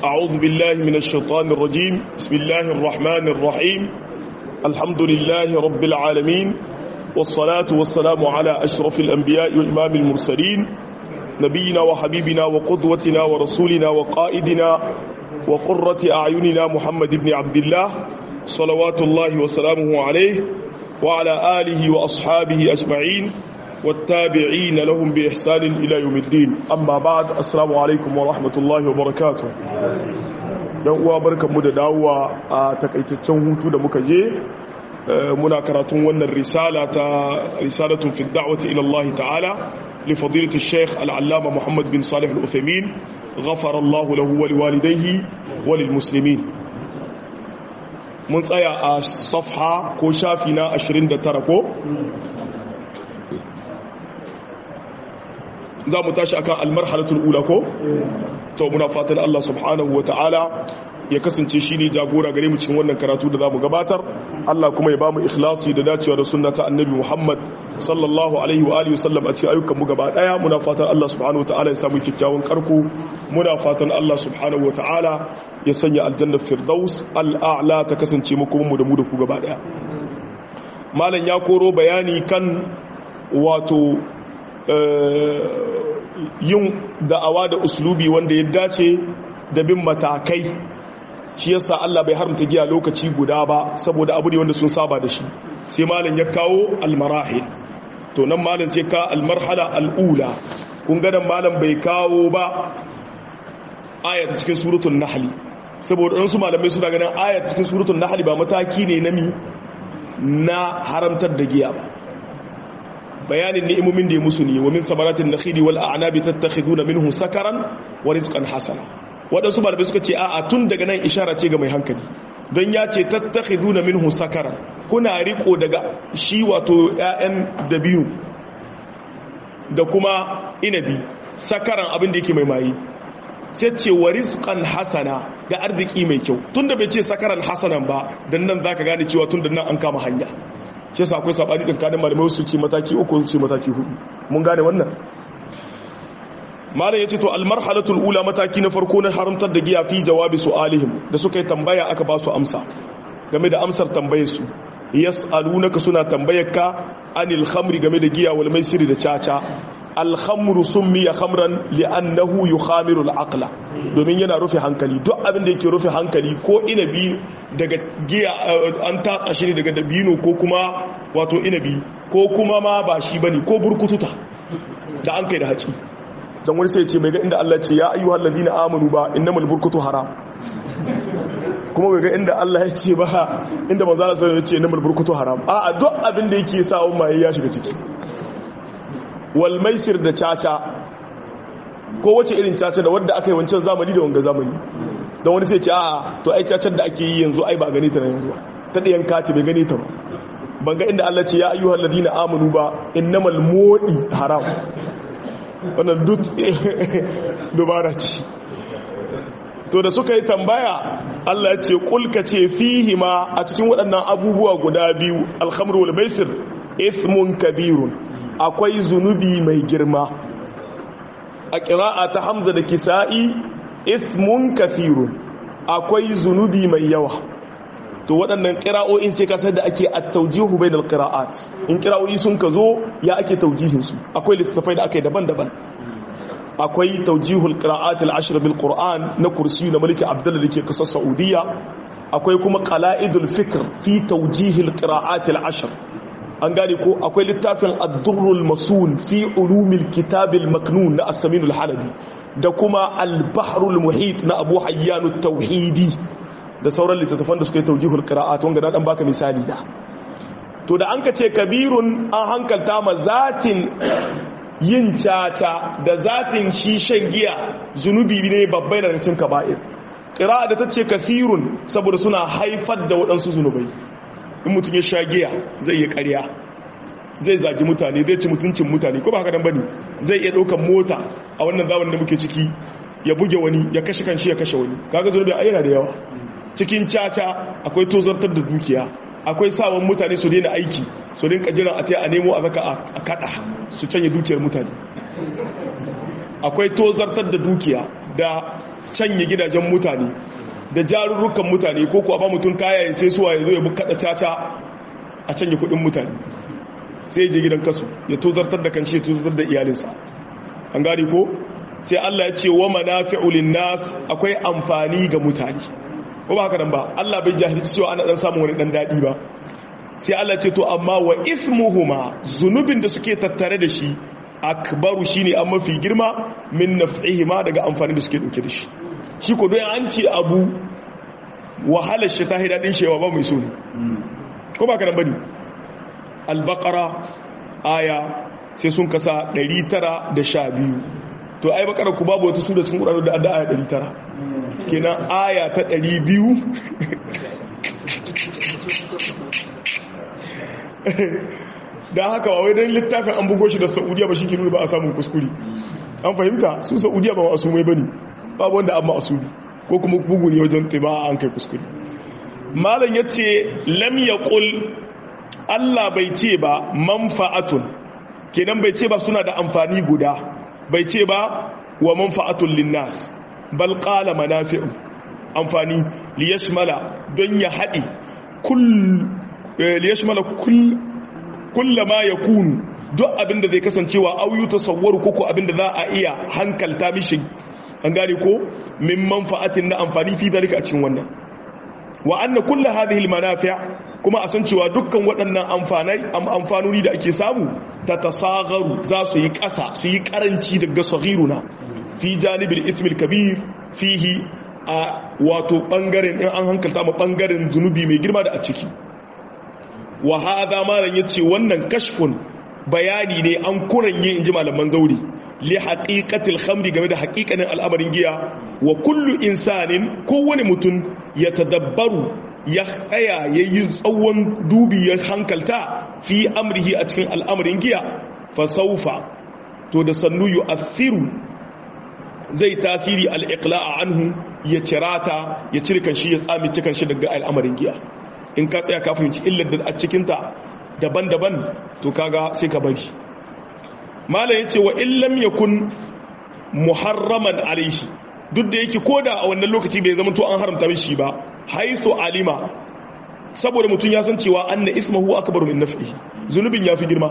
أعوذ بالله من الشيطان الرجيم بسم الله الرحمن الرحيم الحمد لله رب العالمين والصلاة والسلام على أشرف الأنبياء وإمام المرسلين نبينا وحبيبنا وقدوتنا ورسولنا وقائدنا وقرة أعيننا محمد بن عبد الله صلوات الله وسلامه عليه وعلى آله وأصحابه أجمعين والتابعين لهم بإحسان إلى يوم الدين أما بعد السلام عليكم ورحمة الله وبركاته dan uwa barkanmu da dawowa a takaitaccen hutu da muka je muna karatun wannan risala ta risalatun fi da'wati ila Allah ta'ala li fadilati Sheikh al-Allama Muhammad bin Salih al-Uthaymeen ghafara Allah lahu wa liwalidayhi wa lil muslimin mun tsaya a safha ko shafi na 29 ko za mu tashi akan almarhalatul ula ko to muna fatan Allah subhanahu wataala ya kasance shi ne jagora gare mu cikin wannan karatu da zamu gabatar Allah kuma ya bamu ikhlasi da dacewa da sunna ta annabi Muhammad sallallahu alaihi wa alihi wasallam a cikin ayyukan mu gaba daya muna fatan Allah subhanahu wataala ya samu kikkiawan karko muna fatan Allah subhanahu wataala ya sanya aljanna firdaus al'a'la ta kasance mu kuma mu da mu da ku gaba daya malam ya koro bayani kan wato yin da'awa da uslubi wanda ya dace da bin matakai shi yasa Allah bai haramta giya lokaci guda ba saboda abu ne wanda sun saba da shi sai malam ya kawo almarahil to nan malam sai ka almarhala al'ula kun ga nan malam bai kawo ba ayat cikin suratul nahl saboda wasu malamai suna ganin ayat cikin suratul nahl ba mataki ne na mi na haramtar da giya ba bayanin ni'imomin da ya musu ne wa min samaratin nakhili wal a'nabi tattakhiduna minhu sakaran wa rizqan hasana wadansu malamai suka ce a'a tun daga nan ishara ce ga mai hankali don ya ce tattakhiduna minhu sakaran kuna riko daga shi wato ƴaƴan dabiyu da kuma inabi sakaran abin da yake mai mayi sai ce wa rizqan hasana ga arziki mai kyau tunda bai ce sakaran hasanan ba dan nan zaka gane cewa tun da nan an kama hanya shi yasa akwai sabani tsakanin malamai su ce mataki uku su ce mataki hudu mun gane wannan malam yace to almarhalatul ula mataki na farko na haramtar da giya fi jawabi su'alihim da suka yi tambaya aka ba su amsa game da amsar tambayar su yas'alunaka suna tambayar ka anil khamri game da giya wal maisiri da caca al khamru summiya khamran li'annahu yukhamiru al aqla domin yana rufe hankali duk abin da yake rufe hankali ko inabi daga giya an tatsa shi ne daga dabino ko kuma wato inabi ko kuma ma ba shi bane ko burkututa da an kai da haci dan wani sai ce mai ga inda Allah ce ya ayyuhal ladina amanu ba innamal burkutu haram kuma bai ga inda Allah ya ce ba inda manzo Allah sallallahu alaihi wasallam ya ce innamal burkutu haram a duk abin da yake sa mai ya shiga ciki wal maisir da caca ko wace irin caca da wadda aka yi wancan zamani da wanga zamani don wani sai ce a to ai cacar da ake yi yanzu ai ba gani ta na yanzu ta ɗayan kati bai gani ta ba ban ga inda Allah ce ya ayyuhal ladina amanu ba innamal modi haram wannan duk dubara ce to da suka yi tambaya Allah ya ce kulka ce fihi ma a cikin waɗannan abubuwa guda biyu alhamru wal maisir ismun kabirun akwai zunubi mai girma a ƙira'a ta hamza da kisa'i ismun kafirun akwai zunubi mai yawa to waɗannan ƙira'o'in sai kasar da ake a taujihu bai da ƙira'at in ƙira'o'i sun ka zo ya ake taujihinsu akwai littattafai da aka yi daban-daban akwai taujihul ƙira'at al'ashir bil ƙur'an na kursi na mulki abdullah da ke ƙasar saudiya akwai kuma ƙala'idul fikr fi taujihil ƙira'at al'ashir an gane ko akwai littafin ad-durrul masun fi ulumil kitabil maknun na as-saminul halabi da kuma al-bahrul muhit na abu hayyan tauhidi da sauran littattafan da suka yi taujihul qira'at wanda na dan baka misali da to da an ka ce kabirun an hankalta ma zatin yin caca da zatin shi shan giya zunubi ne babbai daga cikin kaba'ir qira'a da tace kafirun saboda suna haifar da waɗansu zunubai in mutum ya sha giya zai yi ƙarya zai zagi mutane zai ci mutuncin mutane ko ba haka dan bane zai iya ɗaukar mota a wannan zamanin da muke ciki ya buge wani ya kashe kanshi ya kashe wani kaga zunubi a yana da yawa cikin caca akwai tozartar da dukiya akwai sawan mutane su daina aiki su rinka jiran a ta a nemo a zaka a kada su canye dukiyar mutane akwai tozartar da dukiya da canye gidajen mutane da jarurrukan mutane ko kuwa ba mutum kaya ya sai suwa ya zo ya bukaɗa caca a canye kudin mutane sai je gidan kasu ya tozartar da kanshi ya tozartar da iyalinsa an gari ko sai Allah ya ce wa manafi'u nas akwai amfani ga mutane ko ba haka nan ba Allah bai jahilci cewa ana dan samun wani dan dadi ba sai Allah ce to amma wa ismuhuma zunubin da suke tattare da shi akbaru shine an mafi girma min naf'ihima daga amfani da suke dauke da shi shi ko don an ce abu wahalar shi ta hidadin shewa ba mai so ne ko ba ka nan bane al-baqara aya sai sun kasa 912 to ai bakara ku babu wata sura cikin Qur'ani da adda aya 900 kenan aya ta 200 dan haka wai dan littafin an bugo shi da Saudiya ba shike nuna ba a samun kuskure an fahimta su Saudiya ba masu mai bane babu wanda amma asuli ko kuma bugu ne wajen tiba an kai kuskure malam yace lam yaqul Allah bai ce ba manfa'atun kenan bai ce ba suna da amfani guda bai ce ba wa manfa'atun linnas bal qala manafi'u amfani liyashmala don ya haɗi kull liyashmala kull kullama yakunu duk abinda zai kasancewa auyu tasawwaru koko abinda za a iya hankalta mishi an gane ko min manfa'atin na amfani fi dalika a cikin wannan wa anna kullu hadhihi almanafi' kuma a san cewa dukkan waɗannan amfanai amfanoni da ake samu ta tasagaru za su yi ƙasa su yi ƙaranci daga saghiruna fi janibil ismil kabir fihi a wato ɓangaren in an hankalta ma ɓangaren zunubi mai girma da a ciki wa hadha malan yace wannan kashfun bayani ne an kuranye inji malaman zauri li haqiqatil khamri game da haqiqanin al'amarin giya wa kullu insanin kowane mutum ya tadabbaru ya tsaya ya yi tsawon dubi ya hankalta fi amrihi a cikin al'amarin giya fasaufa to da sannu yu athiru zai tasiri al'iƙla'a anhu ya cirata ya cirkan shi ya tsami cikin shi daga al'amarin giya in ka tsaya ka fahimci illar da a cikinta daban-daban to kaga sai ka bari malam ya ce wa illam yakun muharraman alaihi duk da yake koda a wannan lokaci bai zama to an haramta mishi ba haithu alima saboda mutum ya san cewa anna ismahu akbaru min naf'ihi zunubin yafi girma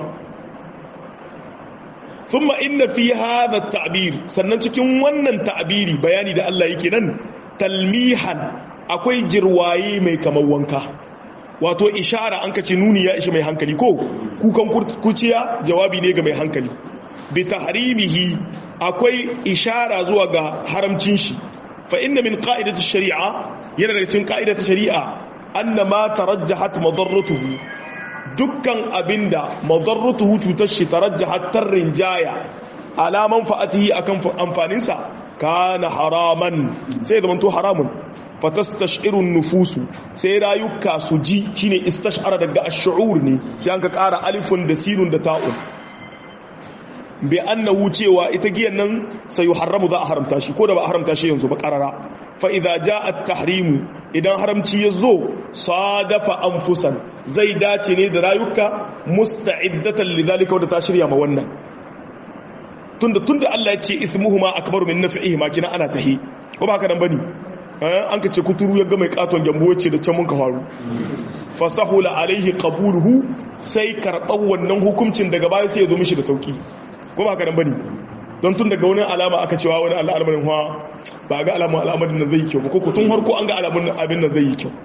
thumma inna fi hadha at-ta'bir sannan cikin wannan ta'biri bayani da Allah yake nan talmihan akwai jirwaye mai kamar wanka wato ishara an kace nuni ya ishi mai hankali ko kukan kuciya jawabi ne ga mai hankali bi tahrimihi akwai ishara zuwa ga haramcin shi fa inna min qa'idati shari'a yana daga cikin qa'idati shari'a anna ma tarajjahat madarratuhu dukkan abinda madarratuhu cutar shi tarajjahat tarrin jaya ala manfa'atihi akan amfanin sa kana haraman sai da manto haramun fatastash'iru nufusu sai rayuka su ji shine istash'ara daga ash-shu'ur ne sai an ka ƙara alifun da sinun da ta'un bi annahu cewa ita giyan nan sai haramu za a haramta shi ko da ba a haramta shi yanzu ba karara fa idza jaa at-tahrim idan haramci yazo sadafa anfusan zai dace ne da rayuka musta'iddatan lidhalika wadda ta shirya ma wannan tunda tunda Allah ya ce ismuhuma akbaru min naf'ihima kina ana tahi ko ba haka nan bane an ka ce kuturu ya ga mai katon gyambo yace da can mun ka faru fasahula alaihi qabuluhu sai karɓar wannan hukuncin daga baya sai ya zo mishi da sauki ko ba ka nan bane don tun daga wani alama aka cewa wani al'amarin hawa ba ga alamun al'amarin nan zai yi kyau ba ko tun harko an ga alamun abin nan zai yi kyau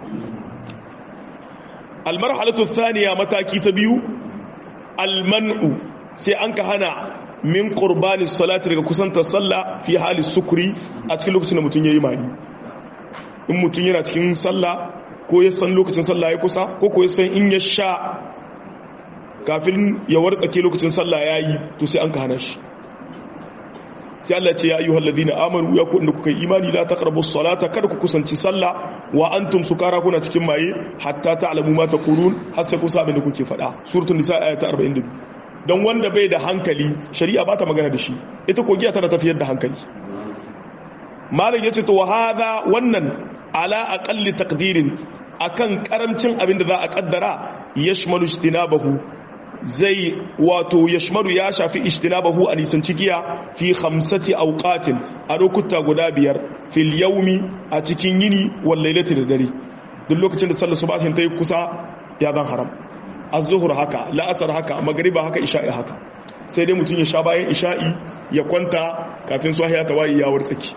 almarhalatu thaniya mataki ta biyu almanu sai an ka hana min qurbani salati daga kusantar sallah fi hali sukuri a cikin lokacin da mutum yayi mani in mutum yana cikin sallah ko ya san lokacin sallah ya kusa ko ko ya san in ya sha kafin ya wartsake lokacin sallah ya yi to sai an ka hana shi sai Allah ce ya ayyuhal ladina amanu ya ku inda kuka yi imani la taqrabu salata kada ku kusanci sallah wa antum sukara kuna cikin maye hatta ta'lamu ma taqulun har sai ku sabe da kuke faɗa suratul nisa ayat 42 dan wanda bai da hankali shari'a ba ta magana da shi ita ko giya tana tafiyar da hankali malam yace to hada wannan ala aqalli taqdirin akan karamcin abin da za a kaddara yashmalu istinabahu zai wato yashmaru ya shafi ijtinabahu a nisanci giya fi khamsati awqatin a lokuta guda biyar fil yawmi a cikin yini wal lailati da dare duk lokacin da sallar subahin ta yi kusa ya zan haram az-zuhr haka la'asar haka magriba haka isha'i haka sai dai mutum ya sha bayan isha'i ya kwanta kafin sahiya ta wayi ya wartsaki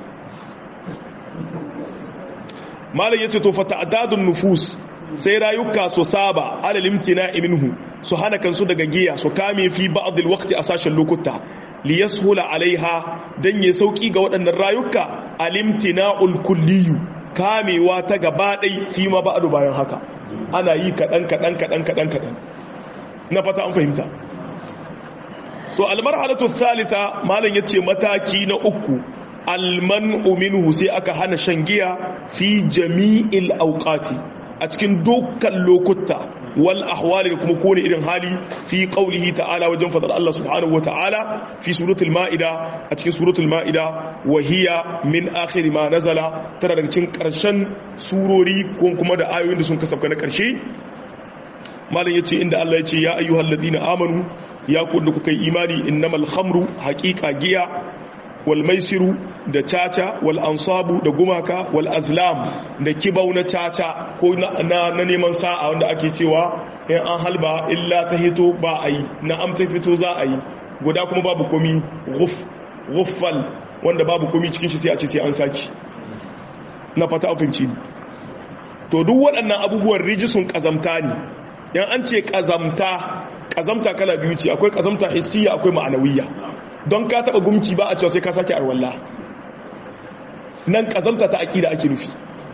malam yace to fa ta'dadun nufus sai rayuka su saba alal imtina minhu su hana kansu daga giya su kame fi ba'd alwaqti a sashen lokuta li yashula alaiha dan ya sauki ga waɗannan rayuka alimtina'ul kulliyu kamewa ta gaba ɗai fi ma ba'du bayan haka ana yi kaɗan kaɗan kaɗan kaɗan kaɗan na fata an fahimta to almarhalatu thalitha malam yace mataki na uku alman'u minhu sai aka hana shan giya fi jami'il awqati a cikin dukkan lokuta wal ahwali da kuma kone irin hali fi qaulihi ta'ala wajen fadar Allah subhanahu wata'ala fi suratul ma'ida a cikin suratul ma'ida wa hiya min akhir ma nazala tana daga cikin karshen surori ko kuma da ayoyin da sun kasafka na karshe malam yace inda Allah yace ya ayyuhal ladina amanu ya ku da kuka yi imani innamal khamru haqiqa giya wal maisiru da caca wal ansabu da gumaka wal azlam da kibau na caca ko na neman sa'a wanda ake cewa in an halba illa ta hito ba a yi na amta fito za a yi guda kuma babu komi ghuffal wanda babu komi cikin shi sai a ce sai an saki na fata afinci to duk waɗannan abubuwan rijisun ƙazamta ne yan an ce ƙazamta ƙazamta kala biyu ce akwai ƙazamta hissiya akwai ma'anawiyya don ka taba gumki ba a cewa sai ka sake arwalla nan kazamta ta aƙida ake nufi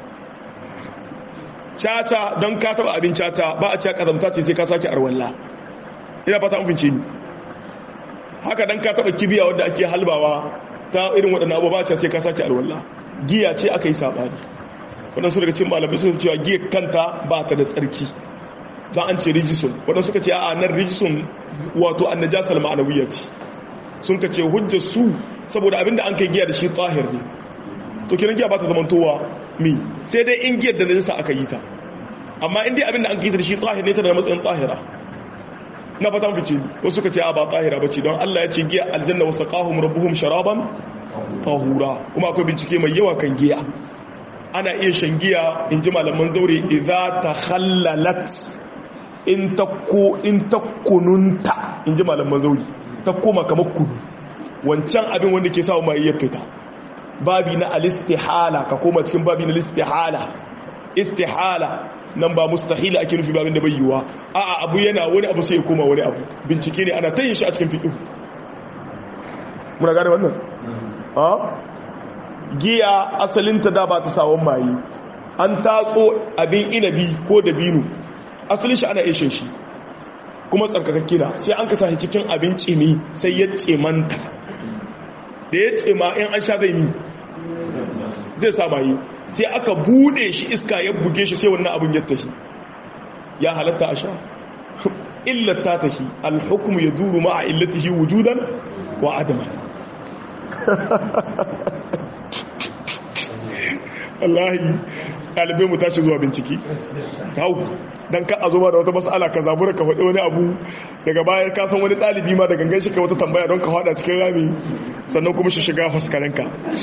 caca don ka taba abin caca ba a cewa kazamta ce sai ka sake arwalla ina fata mafince ni haka don ka taba kibiya wadda ake halbawa ta irin waɗanda abu ba a cewa sai ka sake arwalla giya ce aka yi saɓani waɗansu daga cin malamai sun cewa giya kanta ba ta da tsarki za an ce rijisun waɗansu ka ce a nan rijisun wato annajasar ma'anawiyya ce sun ka ce hujjar su saboda abinda an kai giya da shi tahir ne to kiran giya ba ta zamantowa mi sai dai in giyar da najasa aka yi ta amma in dai abinda an kai ta da shi tahir ne ta da matsayin tahira na fatan fice wasu ka ce a ba tahira bace don Allah ya ce giya aljanna wa saqahum rabbuhum sharaban tahura kuma akwai bincike mai yawa kan giya ana iya shan giya in ji malaman zaure idza takhallalat in takko in takkununta in ji malaman zaure ta koma kamar kudu wancan abin wanda ke sawa mai iya fita babi na alistihala ka koma cikin babi na alistihala istihala nan ba mustahila ake nufi babin da bai yiwa a'a abu yana wani abu sai ya koma wani abu bincike ne ana tayin shi a cikin fiqh muna gane wannan ha giya asalinta da ba ta sawon mayi an tatso abin inabi ko dabino asalin shi ana ishin shi kuma tsarkakakke na sai an kasa shi cikin abin cimi sai ya cemanta da ya cema in an sha zai ni zai samayi sai aka bude shi iska ya buge shi sai wannan abin ya tashi ya halatta a sha illata tashi alhukumu ya duru ma'a illatihi wujudan wa adaman Allahi ɗalibai mu tashi zuwa bincike hau don ka a zoma da wata mas'ala ka zabura ka faɗi wani abu daga baya ka san wani ɗalibi ma da gangan shi ka wata tambaya don ka faɗa cikin rami sannan kuma shi shiga faskarinka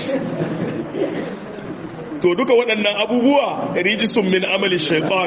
to duka waɗannan abubuwa rijisun min amali shaitan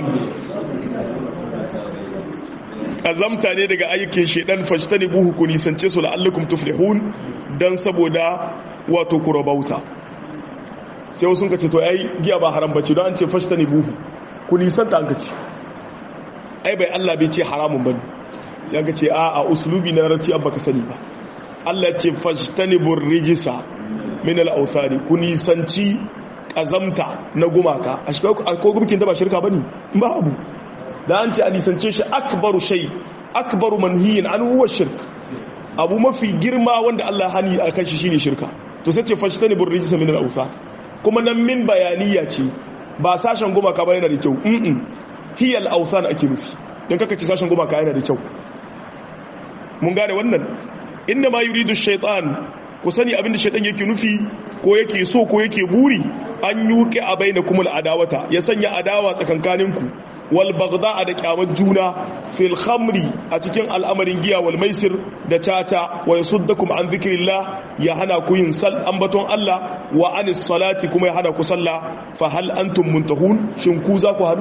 ƙazamta ne daga ayyukin shaidan fashtani buhu ku nisance su la'allakum tuflihun don saboda wato ku rabauta sai wasu ka ce to ai giya ba haram bace don an ce fashtani buhu ku nisanta an ka ce ai bai Allah bai ce haramun bane sai an ka ce a a uslubi na rarci abba ka sani ba Allah ce fashtani bur rijisa min al-awthani ku nisanci kazamta na gumaka a shi ko gumkin da ba shirka bane ba abu da an ce a nisance shi akbaru shay akbaru manhiyin an huwa shirk abu mafi girma wanda Allah hani akan shi shine shirka to sai ce fashtani bur rijisa min al-awthani kuma nan min bayaniya ce ba sashen gumaka ba yana da kyau mm hiyal ausan ake nufi don kaka ce sashen gumaka yana da kyau mun gane wannan inda ma yuridu shaitan ku sani abinda shaitan yake nufi ko yake so ko yake buri an yuke a baina kumul adawata ya sanya adawa tsakankaninku wal bagda da kyamar juna fil khamri a cikin al'amarin giya wal maisir da caca wa yasuddakum an dhikrillah ya hana ku yin sal ambaton Allah wa anis salati kuma ya hana ku sallah fa hal antum muntahun shin ku za ku hadu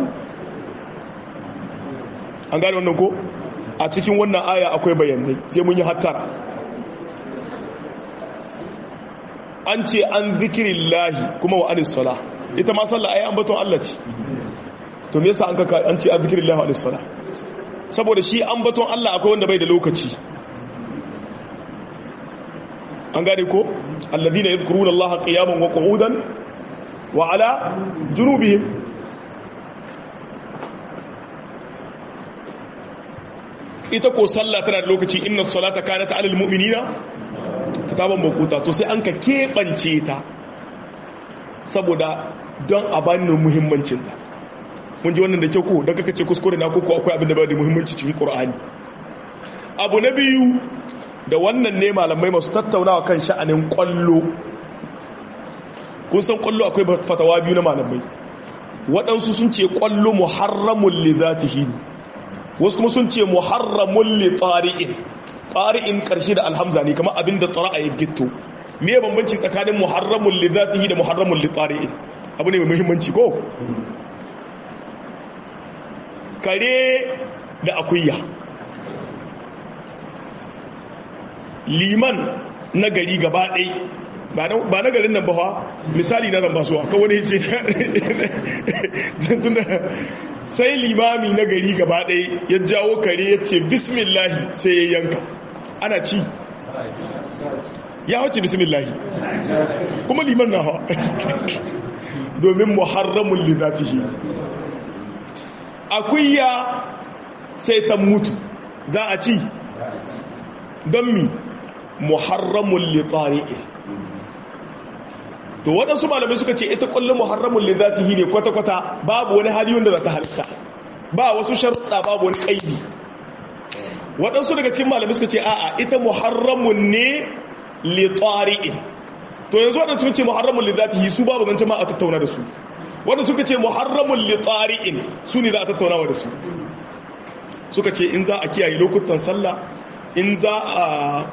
an gane wannan ko a cikin wannan aya akwai bayanai sai mun yi hattara an ce an dhikrillah kuma wa anis salah ita ma sallah ayi ambaton Allah ce to me yasa an kaka an ce azkirillahi alayhi salah saboda shi ambaton Allah akwai wanda bai da lokaci an gane ko alladhina yadhkuruna Allah qiyaman wa qu'udan wa ala junubihim ita ko sallah tana da lokaci inna salata kanat alal mu'minina kitaban makuta to sai an ka kebance ta saboda don a bani muhimmancinta mun ji wannan da kyau ko da kaka ce kuskure na koko akwai abin da ba da muhimmanci cikin qur'ani abu na biyu da wannan ne malamai masu tattaunawa kan sha'anin kwallo kun san kwallo akwai fatawa biyu na malamai waɗansu sun ce kwallo muharramun li zatihi wasu kuma sun ce muharramun li tsari'in tsari'in ƙarshe da alhamza ne kamar abin da tsara a yi gitto me bambanci tsakanin muharramun li zatihi da muharramun li tsari'in abu ne mai muhimmanci ko kare da akuya liman na gari gaba ɗai ba na garin nan ba fa misali na zamba suwa kawai ne ce sai limami na gari gaba ɗai ya jawo kare ya ce bismillahi sai ya yanka ana ci ya wace bismillahi kuma liman na hawa domin muharramun lidatihi akuya sai ta mutu za a ci don mi muharramun litari'i to waɗansu malamai suka ce ita ƙwallon muharramun lidatihi ne kwata-kwata babu wani hali wanda za ta halitta ba wasu sharuɗa babu wani ƙaidi waɗansu daga cikin malamai suka ce a'a ita muharramun ne litari'i to yanzu waɗansu suka ce muharramun lidatihi su babu zance ma a tattauna da su wanda suka ce muharramun litari'in su ne za a tattaunawa da su suka ce in za a kiyaye lokutan sallah in za a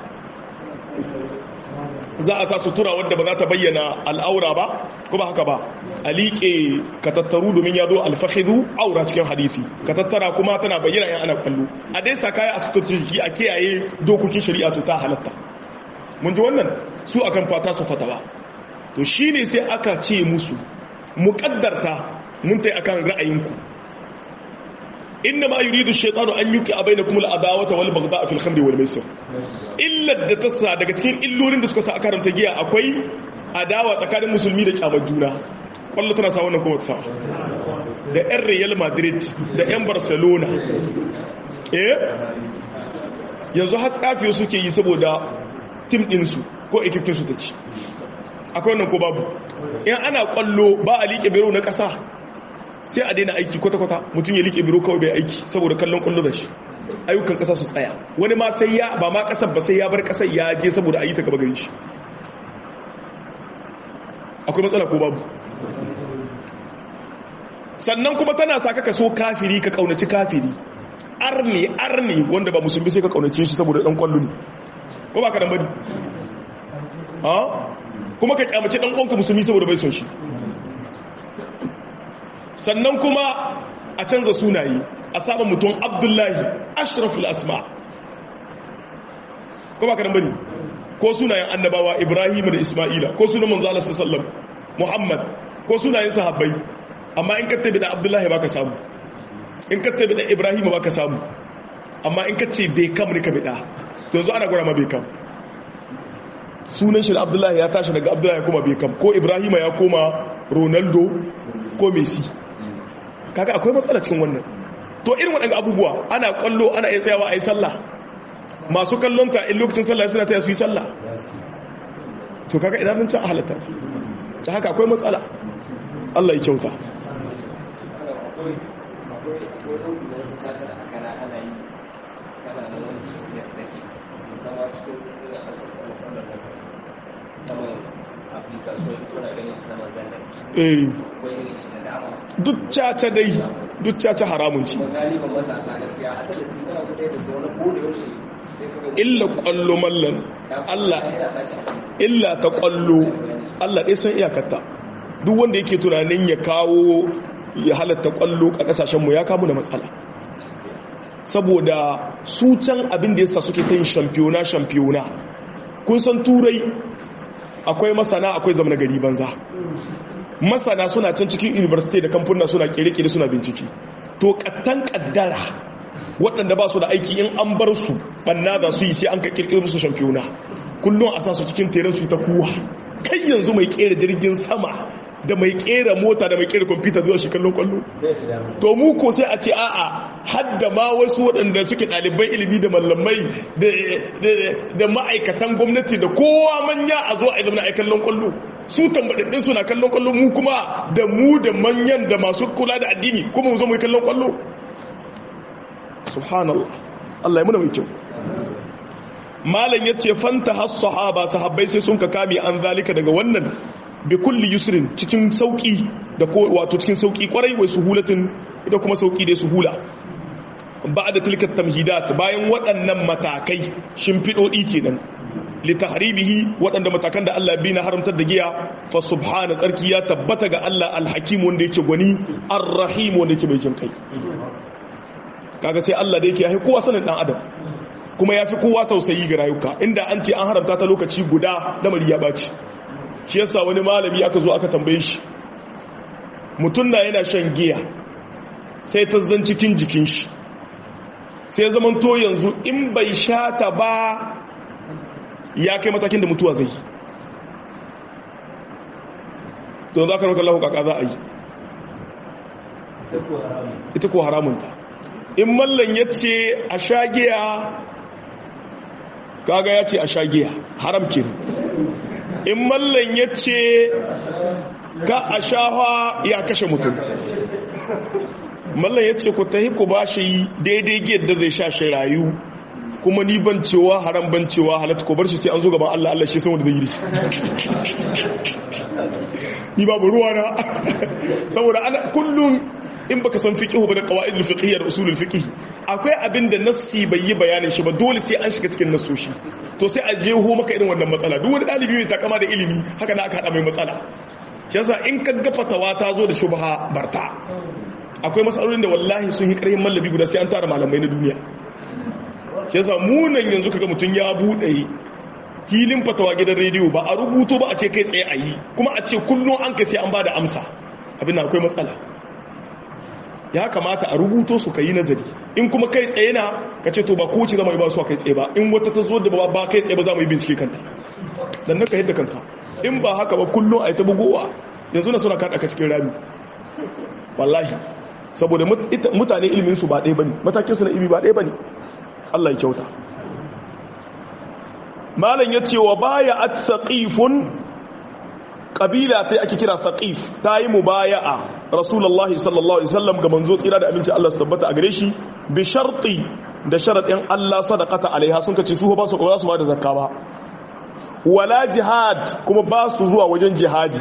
za a sa sutura wadda ba za ta bayyana al'aura ba ko ba haka ba a liƙe ka tattaru domin ya zo alfahidu aura cikin hadithi ka tattara kuma tana bayyana yan ana kwallo a dai sa kaya a suturci a kiyaye dokokin shari'a to ta halatta mun ji wannan su akan fata su fata ba to shine sai aka ce musu muƙaddarta mun tai akan ra'ayinku inna ma yuridu shaytanu an yuqi bainakum al-adawata wal baghdha fil khamri wal maisir illa da tassa daga cikin illolin da suka sa aka haramta giya akwai adawa tsakanin musulmi da kyamar juna kwallo tana sa wannan kuma ta sa da yan Real Madrid da yan Barcelona eh yanzu har tsafiyo suke yi saboda tim din su ko ekiptin su ta ci akwai wannan ko babu in ana kwallo ba a liƙe biro na ƙasa sai a daina aiki kwata-kwata mutum ya liƙe biro kawai bai aiki saboda kallon kwallo da shi ayyukan ƙasa su tsaya wani ma sai ya ba ma ƙasar ba sai ya bar ƙasar ya je saboda a yi ta gaba gari shi akwai matsala ko babu sannan kuma tana sa ka so kafiri ka kaunaci kafiri arni arni wanda ba musulmi sai ka kaunace shi saboda dan kwallo ne ko ba ka dan bari ha kuma ka kyamace dan uwanka musulmi saboda bai son shi sannan kuma a canza sunaye a saba mutum abdullahi ashraful asma ko ba ka nan bane ko sunayen annabawa ibrahim da isma'ila ko sunan manzo Allah sallallahu muhammad ko sunayen sahabbai amma in ka tabi da abdullahi baka samu in ka tabi da ibrahim baka samu amma in ka ce bai kam ne ka bida to yanzu ana gura ma bai kam sunan shi da abdullahi ya tashi daga abdullahi ya koma bai kam ko ibrahim ya koma ronaldo ko messi kaga akwai matsala cikin wannan to irin waɗanda abubuwa ana kwallo ana iya tsayawa a yi sallah masu kallonta in lokacin sallah suna ta su yi sallah to kaga idan mun can a halatta ta haka akwai matsala Allah ya kyauta eh duk caca dai duk caca haramun ci illa kwallo mallan Allah illa ta kwallo Allah ɗaya san iyakarta duk wanda yake tunanin ya kawo ya halatta kwallo a ƙasashenmu ya kamu da matsala saboda su can abin da yasa suke ta yin shampiyona shampiyona kun san turai akwai masana akwai zamana gari banza masana suna can cikin university da kamfuna suna kere-kere suna bincike to kattan kaddara waɗanda ba su da aiki in an bar su banna za su yi sai an ka kirkiri musu shampiyona kullum a sa su cikin teren su ta kuwa kai yanzu mai kera jirgin sama da mai kera mota da mai kera kwamfuta zuwa shi kallon kwallo to mu ko sai a ce a'a hadda ma wasu waɗanda suke ɗaliban ilimi da mallamai da ma'aikatan gwamnati da kowa manya a zo a yi zama a kallon kwallo su tambaɗaɗɗin suna kallon kwallo mu kuma da mu da manyan da masu kula da addini kuma mu zo mu yi kallon kwallo subhanallah Allah ya muna mai kyau malam ya ce fanta has sahaba sahabbai sai sun ka kame an zalika daga wannan bi kulli yusrin cikin sauki da ko wato cikin sauki kwarai wai suhulatin da kuma sauki dai suhula ba'da tilka tamhidat bayan waɗannan matakai shimfidodi kenan li tahribihi waɗanda matakan da Allah bi na haramtar da giya fa subhana tsarki ya tabbata ga Allah alhakim wanda yake gwani arrahim wanda yake mai jin kai kaga sai Allah da yake ya kowa sanin dan adam kuma ya fi kowa tausayi ga rayuka inda an ce an haramta ta lokaci guda lamari ya baci shi yasa wani malami aka zo aka tambaye shi mutum na yana shan giya sai ta zan cikin jikin shi sai zaman to yanzu in bai sha ta ba ya kai matakin da mutuwa zai don za ka rauka lahu kaka za a yi ita ko haramunta in mallan ya ce a sha giya kaga ya ce a sha giya haram ke in mallan ya ce ka a shafa ya kashe mutum mallan ya ce ku tahi ku ba shi daidai giyar da zai sha shi rayu kuma ni ban cewa haram ban cewa halatta ko bar shi sai an zo gaban Allah Allah shi san wanda zai yi shi ni babu ruwa na saboda ana kullum in baka san fiqh ba da qawaid al-fiqhiyya da usul al-fiqh akwai abin da nassi bai yi bayanin shi ba dole sai an shiga cikin nassoshi to sai a jeho maka irin wannan matsala duk wani dalibi mai takama da ilimi haka na aka hada mai matsala yasa in ka ga fatawa ta zo da shubha barta akwai matsalolin da wallahi sun yi karhin mallabi guda sai an tara malamai na duniya yasa munan yanzu kaga mutun ya bude filin fatawa gidan rediyo ba a rubuto ba a ce kai tsaye a yi kuma a ce kullum an kai sai an ba da amsa abin akwai matsala ya kamata a rubuto su ka yi nazari in kuma kai tsaye na ka ce to ba kowace zama yi ba su a kai tsaye ba in wata ta zo da ba kai tsaye ba za mu yi bincike kanta dan naka yadda kanka in ba haka ba kullum a yi ta bugowa yanzu na suna kaɗa ka cikin rami wallahi saboda mutane ilimin su ba ɗaya bane matakin su na ilimi ba ɗaya bane Allah ya kyauta malam ya ce wa baya at saqifun kabila ta ake kira saqif ta yi mubaya'a rasulullahi sallallahu alaihi wasallam ga manzo tsira da aminci Allah su tabbata a gare shi bi sharti da sharadin Allah sadaqata alaiha sun kace su ba su ba su ba da zakka ba wala jihad kuma ba su zuwa wajen jihadi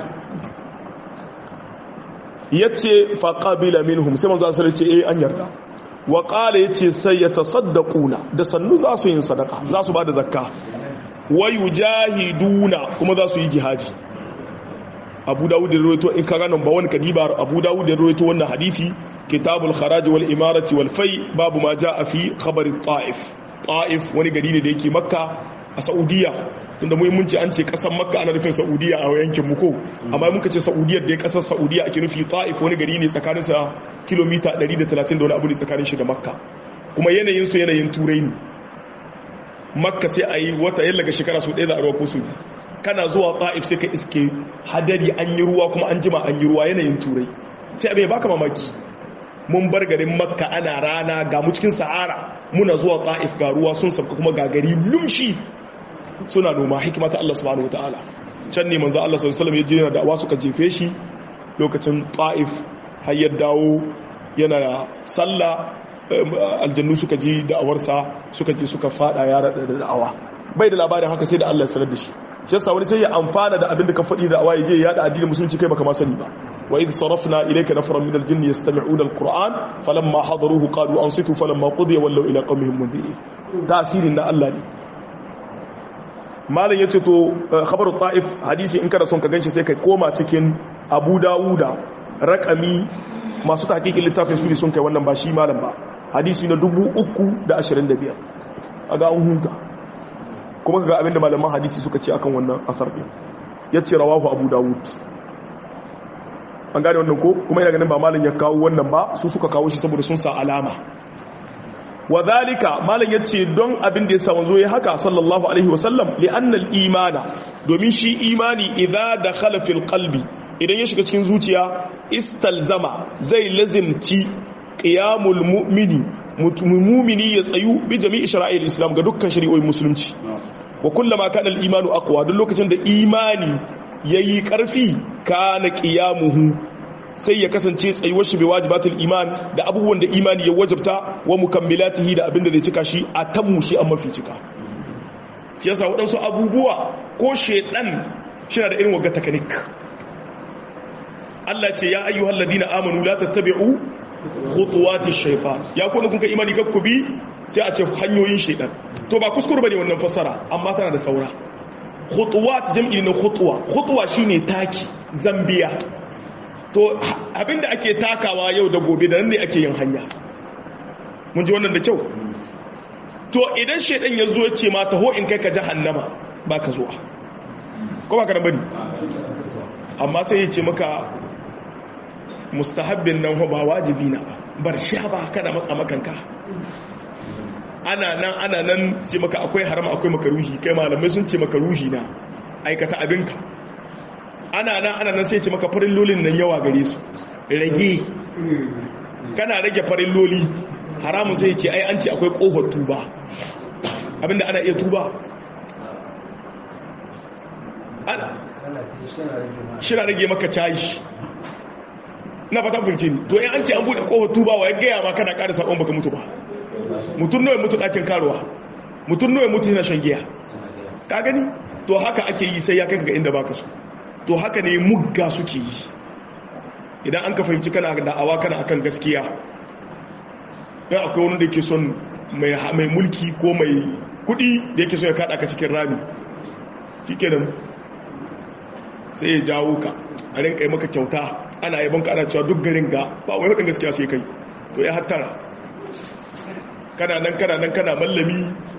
yace fa qabila minhum sai manzo sallallahu alaihi ce eh an yarda wa qala yace sai yatasaddaquna da sannu za su yin sadaka za su ba da zakka wa yujahiduna kuma za su yi jihadi abu dawud da rawaito in ka ganin ba wani kadiba abu dawud da rawaito wannan hadisi kitabul kharaj wal imarati wal fai babu ma jaa fi khabar ta'if ta'if wani gari ne da yake makka a saudiya tunda muhimmanci an ce kasar makka ana nufin saudiya a yankin mu ko amma muka ce saudiya da kasar saudiya ake nufi ta'if wani gari ne tsakanin sa kilomita 130 da wani abu ne tsakanin shi da makka kuma yanayin su yanayin turai ne makka sai a yi wata yallaga shekara su ɗaya za a ruwa ko su kana zuwa ta'if sai ka iske hadari an yi ruwa kuma an jima an yi ruwa yanayin turai sai abin baka mamaki mun bar garin makka ana rana ga mu cikin sahara muna zuwa ta'if ga ruwa sun sabka kuma ga gari lumshi suna noma hikima ta Allah subhanahu wataala can ne manzo Allah sallallahu alaihi wasallam ya je da awa suka jefe shi lokacin ta'if har ya dawo yana sallah aljannu suka ji da'awarsa suka je suka fada ya da da'awa bai da labarin haka sai da Allah ya sanar da shi shi yasa wani sai ya amfana da abin da ka faɗi da awaye je ya yada addinin musulunci kai baka ma sani ba wa idh sarafna ilayka nafaran min al-jinni yastami'una al-qur'an falamma hadaruhu qalu ansitu falamma qudiya wallaw ila qawmihim mundhirin tasirin na Allah ne malam yace to khabaru ta'if hadisi in kada son ka ganshi sai kai koma cikin Abu Dawuda rakami masu tahqiqin littafin su sun kai wannan ba shi malam ba hadisi na 325 aga an huta kuma ga abinda malaman hadisi suka ce akan wannan asar din yace rawahu Abu Dawud an gane wannan ko kuma ina ganin ba malam ya kawo wannan ba su suka kawo shi saboda sun sa alama wa zalika malam yace don abin da ya sa wanzo ya haka sallallahu alaihi wasallam li anna al imana domin shi imani idza dakhala fil qalbi idan ya shiga cikin zuciya istalzama zai lazimci qiyamul mu'mini mu'mini ya tsayu bi jami'i shara'il islam ga dukkan shari'o'in musulunci wa kullama kana al imanu aqwa duk lokacin da imani yayi karfi kana qiyamuhu sai ya kasance tsayuwar shi bai wajibatul iman da abubuwan da imani ya wajabta wa mukammilatihi da abinda zai cika shi a tammu shi an mafi cika shi yasa waɗansu abubuwa ko shedan shina da irin wagga takanik Allah ce ya ayyuhal ladina amanu la tattabi'u khutuwatish shaytan ya kuma kun ka imani kakku bi sai a ce hanyoyin shedan to ba kuskure bane wannan fassara amma tana da saura khutuwat jam'i ne khutwa khutwa shine taki zambiya to abinda ake takawa yau da gobe da nan ne ake yin hanya mun ji wannan da kyau to idan shaidan ya zo ce ma taho in kai ka jahannama ba ka zuwa ko ba ka bari amma sai ya ce maka mustahabbin nan ba wajibi na ba bar sha ba kada matsa makanka ana nan ana nan ce maka akwai haram akwai makaruhi kai malamai sun ce makaruhi na aikata abinka ana nan ana nan sai ce maka farin lolin nan yawa gare su rage kana rage farin loli haramun sai ce ai an ce akwai kohon tuba abinda ana iya tuba shi na rage maka cayi na fata funce ni to an ce an bude kohon tuba wa ya gaya ma kana kada sabon baka mutu ba mutum nawa mutu ɗakin karuwa mutum nawa mutu yana shan giya ka gani to haka ake yi sai ya kai ga inda baka so to haka ne mugga suke yi idan an ka fahimci kana da'awa kana akan gaskiya ya akwai wani da ke son mai mulki ko mai kudi da yake so ya kada ka cikin rami kike nan sai ya jawo ka a rinka yi maka kyauta ana yi banka ana cewa duk garin ga ba wai hudun gaskiya sai kai to ya hattara kana nan kana nan kana mallami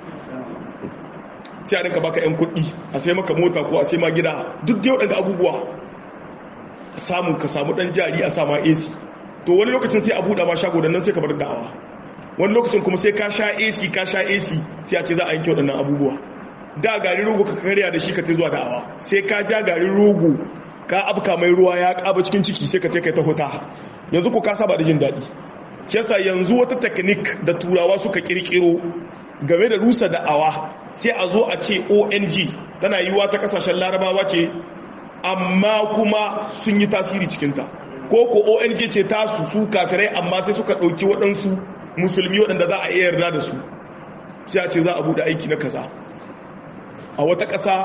sai a rinka baka 'yan kuɗi a sai maka mota ko a sai ma gida duk da waɗanda abubuwa a samu ka samu ɗan jari a sama ac to wani lokacin sai a buɗa ma shago da nan sai ka bar da'awa wani lokacin kuma sai ka sha ac ka sha ac sai a ce za a yanke waɗannan abubuwa da garin rogo ka karya da shi ka ta zuwa da'awa sai ka ja garin rogo ka abka mai ruwa ya ƙaba cikin ciki sai ka ta kai ta huta yanzu ko ka saba da jin daɗi shi yasa yanzu wata teknik da turawa suka kirkiro game da rusa da'awa sai a zo a ce ong tana yiwuwa ta kasashen larabawa ce amma kuma sun yi tasiri cikinta ko ko ong ce tasu su kafirai amma sai suka ɗauki waɗansu musulmi waɗanda za a iya yarda da su sai a ce za a buɗe aiki na kaza a wata ƙasa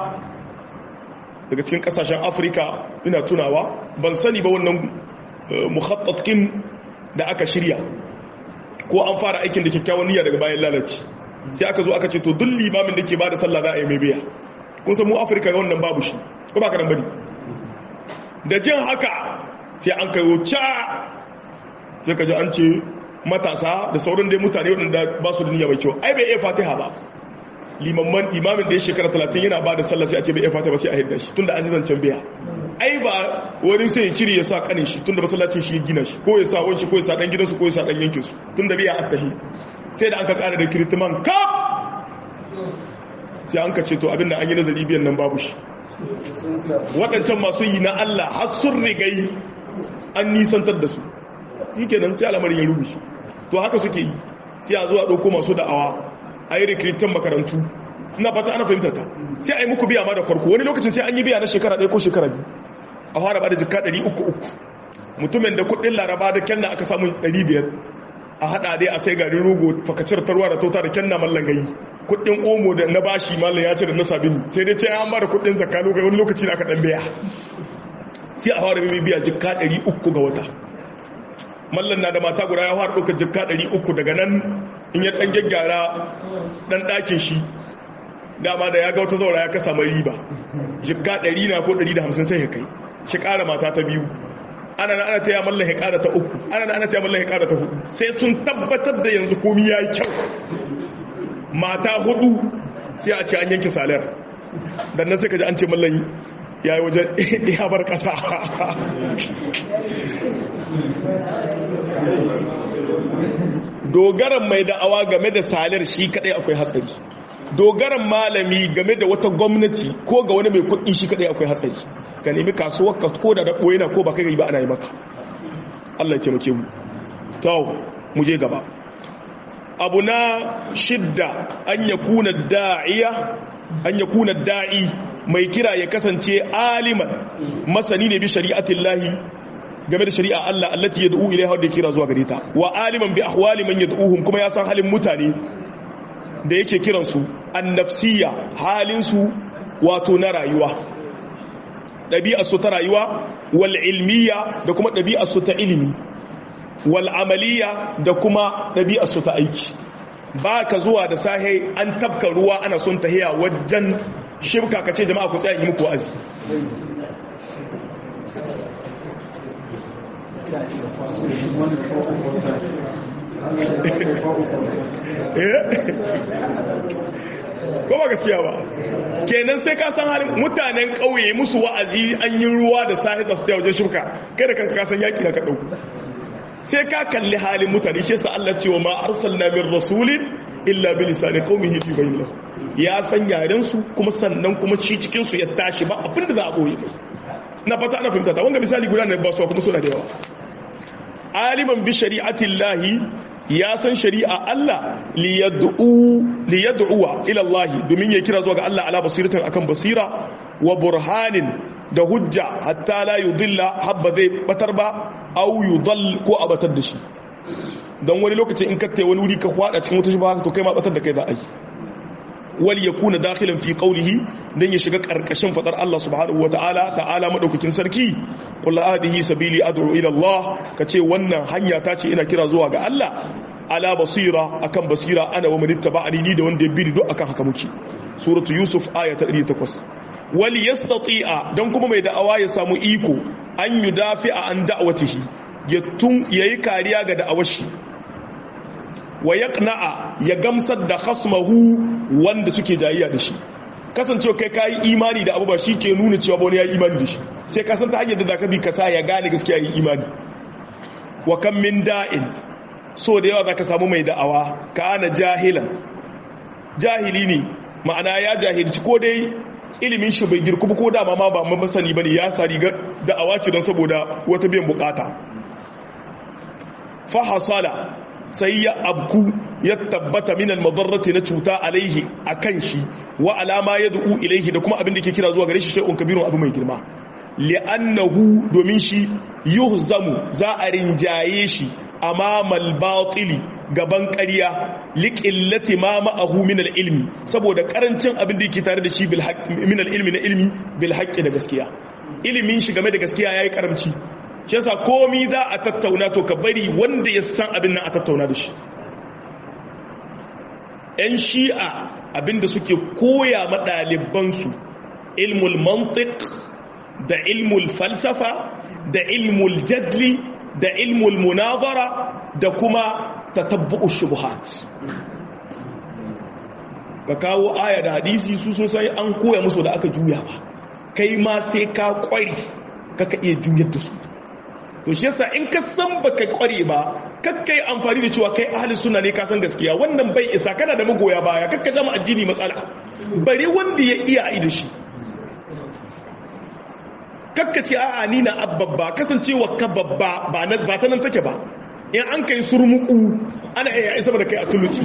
daga cikin ƙasashen afirka ina tunawa ban sani ba wannan muhattatkin da aka shirya ko an fara aikin da kyakkyawan niyya daga bayan lalaci sai aka zo aka ce to duk limamin da ke ba da sallah za a yi mai biya kun san mu afirka ga wannan babu shi ko ba ka nan bane da jin haka sai an kai wuce sai ka ji an ce matasa da sauran dai mutane waɗanda ba su da niyya mai kyau ai bai iya fatiha ba limamman imamin da ya shekara talatin yana ba da sallah sai a ce bai iya fatiha ba sai a hidda shi tunda an ji zancen biya ai ba wani sai ya cire ya sa kanin shi tunda masallacin shi ya gina shi ko ya sa wani ko ya sa dan gidansu ko ya sa dan yankin su tunda biya attahi sai da an ka kara da kirtiman kaf sai an ka ce to abinda an yi nazari biyan nan babu shi waɗancan masu yi na Allah har sun rigai an nisantar da su yi kenan sai al'amarin ya rubuce to haka suke yi sai a zuwa ɗauko masu da'awa a yi rikiritan makarantu ina fata ana fahimta ta sai a yi muku biya ma da farko wani lokacin sai an yi biya na shekara ɗaya ko shekara biyu a fara ba da jika ɗari uku uku mutumin da kuɗin laraba da kyan aka samu ɗari biyar a haɗa dai a sai garin rogo fakacin tarwa da tauta da kyan na mallan gayi kudin omo da na bashi mallan ya ce da na sabini sai dai ce an ba da kudin zakka lokacin wani lokaci da aka dan biya sai a fara bibiya jikka 300 ga wata mallan na da mata guda ya fara ɗaukar jikka 300 daga nan in ya ɗan gyaggyara ɗan ɗakin shi dama da ya ga wata zaura ya kasa mai riba jikka 100 na ko 150 sai ya kai shi ƙara mata ta biyu ana na ana taya mallan ya ƙara ta uku ana na ana taya mallan ya ƙara ta hudu sai sun tabbatar da yanzu komi ya yi kyau mata hudu sai a ce an yanke salar dan nan sai ka ji an ce mallan ya yi wajen ya bar ƙasa dogaran mai da'awa game da salar shi kadai akwai hatsari dogaran malami game da wata gwamnati ko ga wani mai kuɗi shi kadai akwai hatsari ka nemi kasuwar ka ko da daɓo yana ko ba kai ba ana yi maka Allah ya taimake mu tau mu je gaba abu na shidda an yakuna da'iya an yakuna da'i mai kira ya kasance aliman masani ne bi shari'atin lahi game da shari'a Allah allati yad'u ilaiha da kira zuwa gare ta wa aliman bi ahwali man yad'uhum kuma ya san halin mutane da yake kiran su annafsiyya halin su wato na rayuwa dabi'ar su ta rayuwa wal ilmiya da kuma dabi'ar su ta ilimi wal amaliya da kuma dabi'ar su ta aiki ba ka zuwa da sahe an tabka ruwa ana son tahiya wajen shirka ka ce jama'a ku tsaya yi muku wa'azi ko ba gaskiya ba kenan sai ka san halin mutanen ƙauye musu wa'azi an yi ruwa da sahi da su ta wajen shirka kai da kanka ka san yaki na ka ɗauku sai ka kalli halin mutane shi sa Allah cewa ma arsalna min rasulin illa bi lisani qaumihi fi bayin lahu ya san yaren su kuma sannan kuma shi cikin su ya tashi ba abin da za a boye mai na fata ana fahimta ta wanga misali guda ne ba su kuma suna da yawa aliman bi shari'atillahi ya san shari'a Allah li yad'u li yad'uwa ila Allah domin ya kira zuwa ga Allah ala basiratin akan basira wa burhanin da hujja hatta la yudilla habba zai batar ba au yudall ko a batar da shi don wani lokacin in kattai wani wuri ka kwada cikin wata shubha to kai ma batar da kai za a yi wal yakuna dakhilan fi qawlihi dan ya shiga karkashin fadar Allah subhanahu wataala ta'ala madaukakin sarki qul hadhihi sabili ad'u ila Allah kace wannan hanya ta ce ina kira zuwa ga Allah ala basira akan basira ana wa man ittaba'ani ni da wanda ya bi ni duk akan haka muke suratu yusuf aya ta 108 wal yastati'a dan kuma mai da'awa ya samu iko an yudafi'a an da'watihi ya tun yayi kariya ga da'awar shi wa yaqna'a ya gamsar da khasmahu wanda suke jayayya da shi kasancewa kai kayi imani da abu ba shi ke nuna cewa wani ya yi imani da shi sai ka san ta hanyar da zaka bi ka sa ya gane gaskiya yi imani wa kam min da'in so da yawa zaka samu mai da'awa ka ana jahilan jahili ne ma'ana ya jahilci ko dai ilimin shi bai girku ko dama ma ba masani bane ya sa riga da'awa ce don saboda wata biyan bukata fa hasala sai ya abku ya tabbata min al-madarrati na cuta alaihi akan shi wa alama yad'u ilaihi da kuma abin da yake kira zuwa gare shi shay'un kabirun abu mai girma li'annahu domin shi yuhzamu za a rinjaye shi amamal batili gaban ƙarya liqillati ma ma'ahu min al-ilmi saboda karancin abin da yake tare da shi bil min al-ilmi na ilmi bil haqqi da gaskiya ilimin shi game da gaskiya yayi karamci shi yasa komi za a tattauna to ka bari wanda ya san abin nan a tattauna da shi ‘yan shi'a abinda suke koya maɗalibansu ilmul mantik da ilmul falsafa da ilmul jadli da ilmul munazara da kuma tatabbu'u shubuhat ka kawo aya da hadisi su sun sai an koya musu da aka juya ba kai ma sai ka kwari kaka iya juyar da su to shi yasa in ka san baka kware ba kakka yi amfani da cewa kai ahli suna ne kasan gaskiya wannan bai isa kana da magoya baya kakka zama addini matsala bare wanda ya iya yi da shi kakka ce a'a ni na abbabba kasancewa ka babba ba ta nan take ba in an kai surmuku ana iya isa da kai a tuluci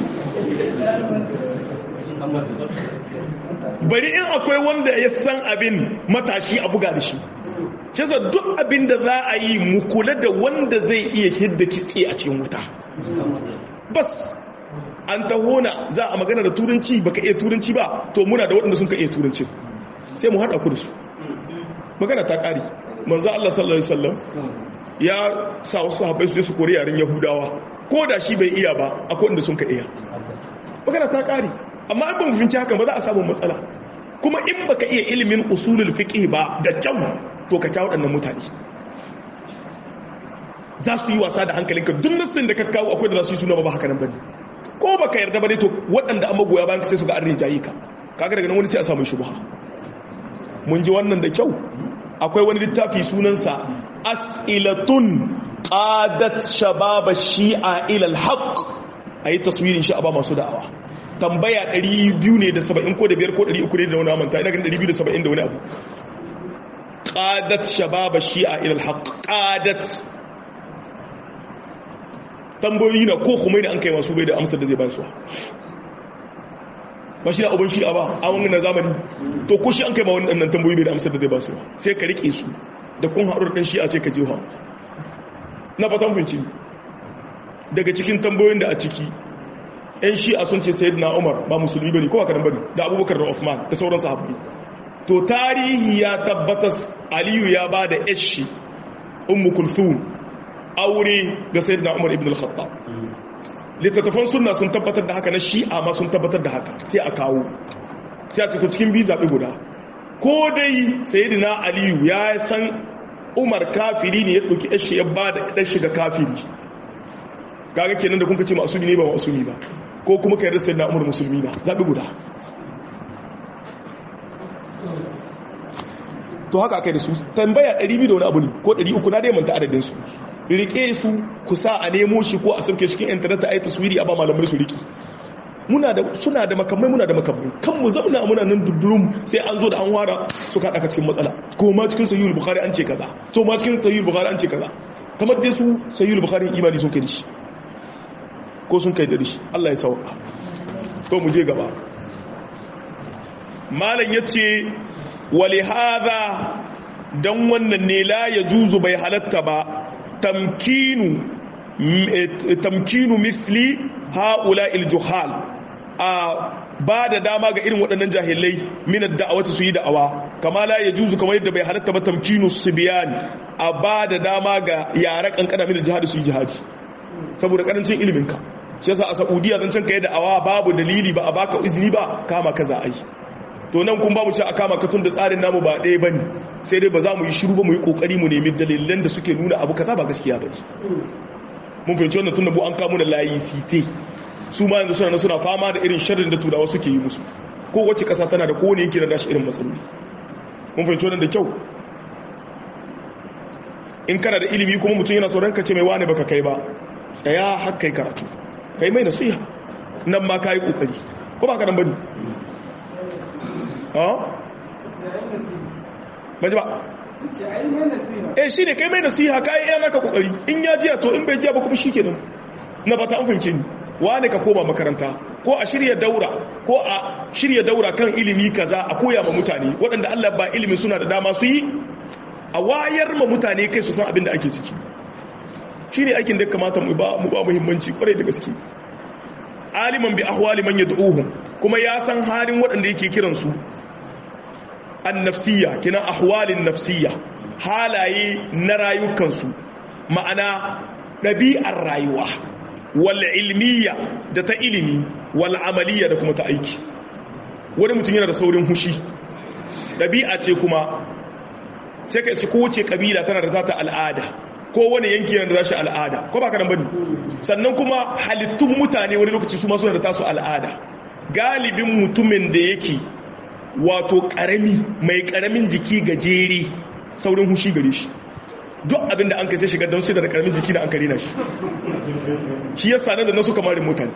bari in akwai wanda ya san abin matashi a buga da shi kisa duk abin da za a yi mu kula da wanda zai iya hidda kitse a cikin wuta bas an taho na za a magana da turanci baka iya turanci ba to muna da waɗanda sun ka iya turanci sai mu haɗa ku da su magana ta ƙari manzo Allah sallallahu alaihi wasallam ya sa wasu sahabbai su je su kori yaren yahudawa ko da shi bai iya ba akwai wanda sun ka iya magana ta ƙari amma in ba mu finci hakan ba za a samu matsala kuma in baka iya ilimin usulul fiqh ba da kyau to ka kyawu waɗannan mutane za su yi wasa da hankalinka duk nassin da ka kawo akwai da za su yi suna ba haka nan bane ko baka yarda ba ne to waɗanda an magoya bayan ka sai su ga an rinjaye ka kaga daga nan wani sai a samu shubha mun ji wannan da kyau akwai wani littafi sunansa as'ilatun qadat shabab shi'a ila al-haq ayi taswirin shi a ba masu da'awa tambaya 200 ne da 70 ko da 5 ko 300 ne da wani amanta ina ganin 270 da wani abu qadat shabab shi'a ila al-haq qadat tambayoyi na ko kuma ne an kai masu bai da amsar da zai ba su ba shi da abin shi'a ba a wani na zamani to ko shi an kai ma wani ɗannan tambayoyi bai da amsar da zai ba su sai ka riƙe su da kun haɗu da ɗan shi'a sai ka je ha na fatan finci daga cikin tambayoyin da a ciki yan shi'a sun ce sayid na umar ba musulmi bane ko ba bane da abubakar da Uthman da sauran sahabbai to tarihi ya tabbatas aliyu ya ba da yashi ummu kulthum aure ga sayyidina umar ibn al-khattab littattafan sunna sun tabbatar da haka na shi'a ma sun tabbatar da haka sai a kawo sai a cikin cikin biyu zaɓi guda ko dai sayyidina aliyu ya san umar kafiri ne ya ɗauki yashi ya ba da ɗan shiga kafiri gaga kenan da kuka ce masumi ne ba masumi ba ko kuma kai rasa na umar musulmi na zaɓi guda to haka aka yi da su tambaya 200 da wani abu ne ko 300 na dai manta adadin su rike su ku sa a nemo shi ko a sauke cikin intanet a yi taswiri a ba malamai su riki muna da suna da makamai muna da makamai kan mu zauna muna nan dudurum sai an zo da an wara su ka daka cikin matsala ko ma cikin sahihul bukhari an ce kaza to ma cikin sahihul bukhari an ce kaza kamar dai su sahihul bukhari imani sun kai da shi ko sun kai da shi Allah ya sauka to mu je gaba malam yace wali hadha dan wannan ne la yajuzu bai halatta ba tamkinu tamkinu mithli haula iljuhal a ba da dama ga irin waɗannan jahilai minar da'awata su yi da'awa kama la ya juzu kamar yadda bai halatta ba tamkinu su biyan a ba da dama ga yara kankana minar jihadi su yi jihadi saboda karancin iliminka shi yasa a saudiya zan can ka yi da'awa babu dalili ba a baka izini ba kama ka za a yi to nan kun ba mu ce a kama ka tun da tsarin namu ba ɗaya bane sai dai ba za mu yi shiru ba mu yi kokari mu nemi dalilan da suke nuna abu kaza ba gaskiya ba mun fahimci wannan tun da mu an kamo da layi site su ma yanzu suna suna fama da irin sharrin da turawa suke yi musu ko wacce kasa tana da kowane yanki da dashi irin matsaloli mun fahimci wannan da kyau in kana da ilimi kuma mutum yana sauran ka ce mai wane baka kai ba tsaya har kai karatu kai mai nasiha nan ma kai kokari ko ba ka nan bane ha baji ba eh shi ne kai mai nasiha kai iya naka kokari in ya jiya to in bai jiya ba kuma shikenan na fata an fahimce ni wane ka koma makaranta ko a shirya daura ko a shirya daura kan ilimi kaza a koya ma mutane waɗanda Allah ba ilimi suna da dama su yi a wayar ma mutane kai su san abin da ake ciki shi ne aikin da kamata mu ba muhimmanci kwarai da gaske aliman bi ahwali man yad'uhum kuma ya san halin waɗanda yake kiran su annafsiyya kina ahwalin nafsiyya halaye na rayukansu ma'ana ɗabi'ar rayuwa wal ilmiya da ta ilimi wal amaliya da kuma ta aiki wani mutum yana da saurin hushi ɗabi'a ce kuma sai ka isi kowace ƙabila tana da zata al'ada ko wani yanki yana da zashi al'ada ko ba kanan bane sannan kuma halittun mutane wani lokaci su masu da tasu al'ada galibin mutumin da yake wato ƙarami mai ƙaramin jiki gajere saurin hushi gare shi duk abin da an kai sai shiga don shi da ƙaramin jiki da an kare na shi shi ya sanar da nasu kamarin mutane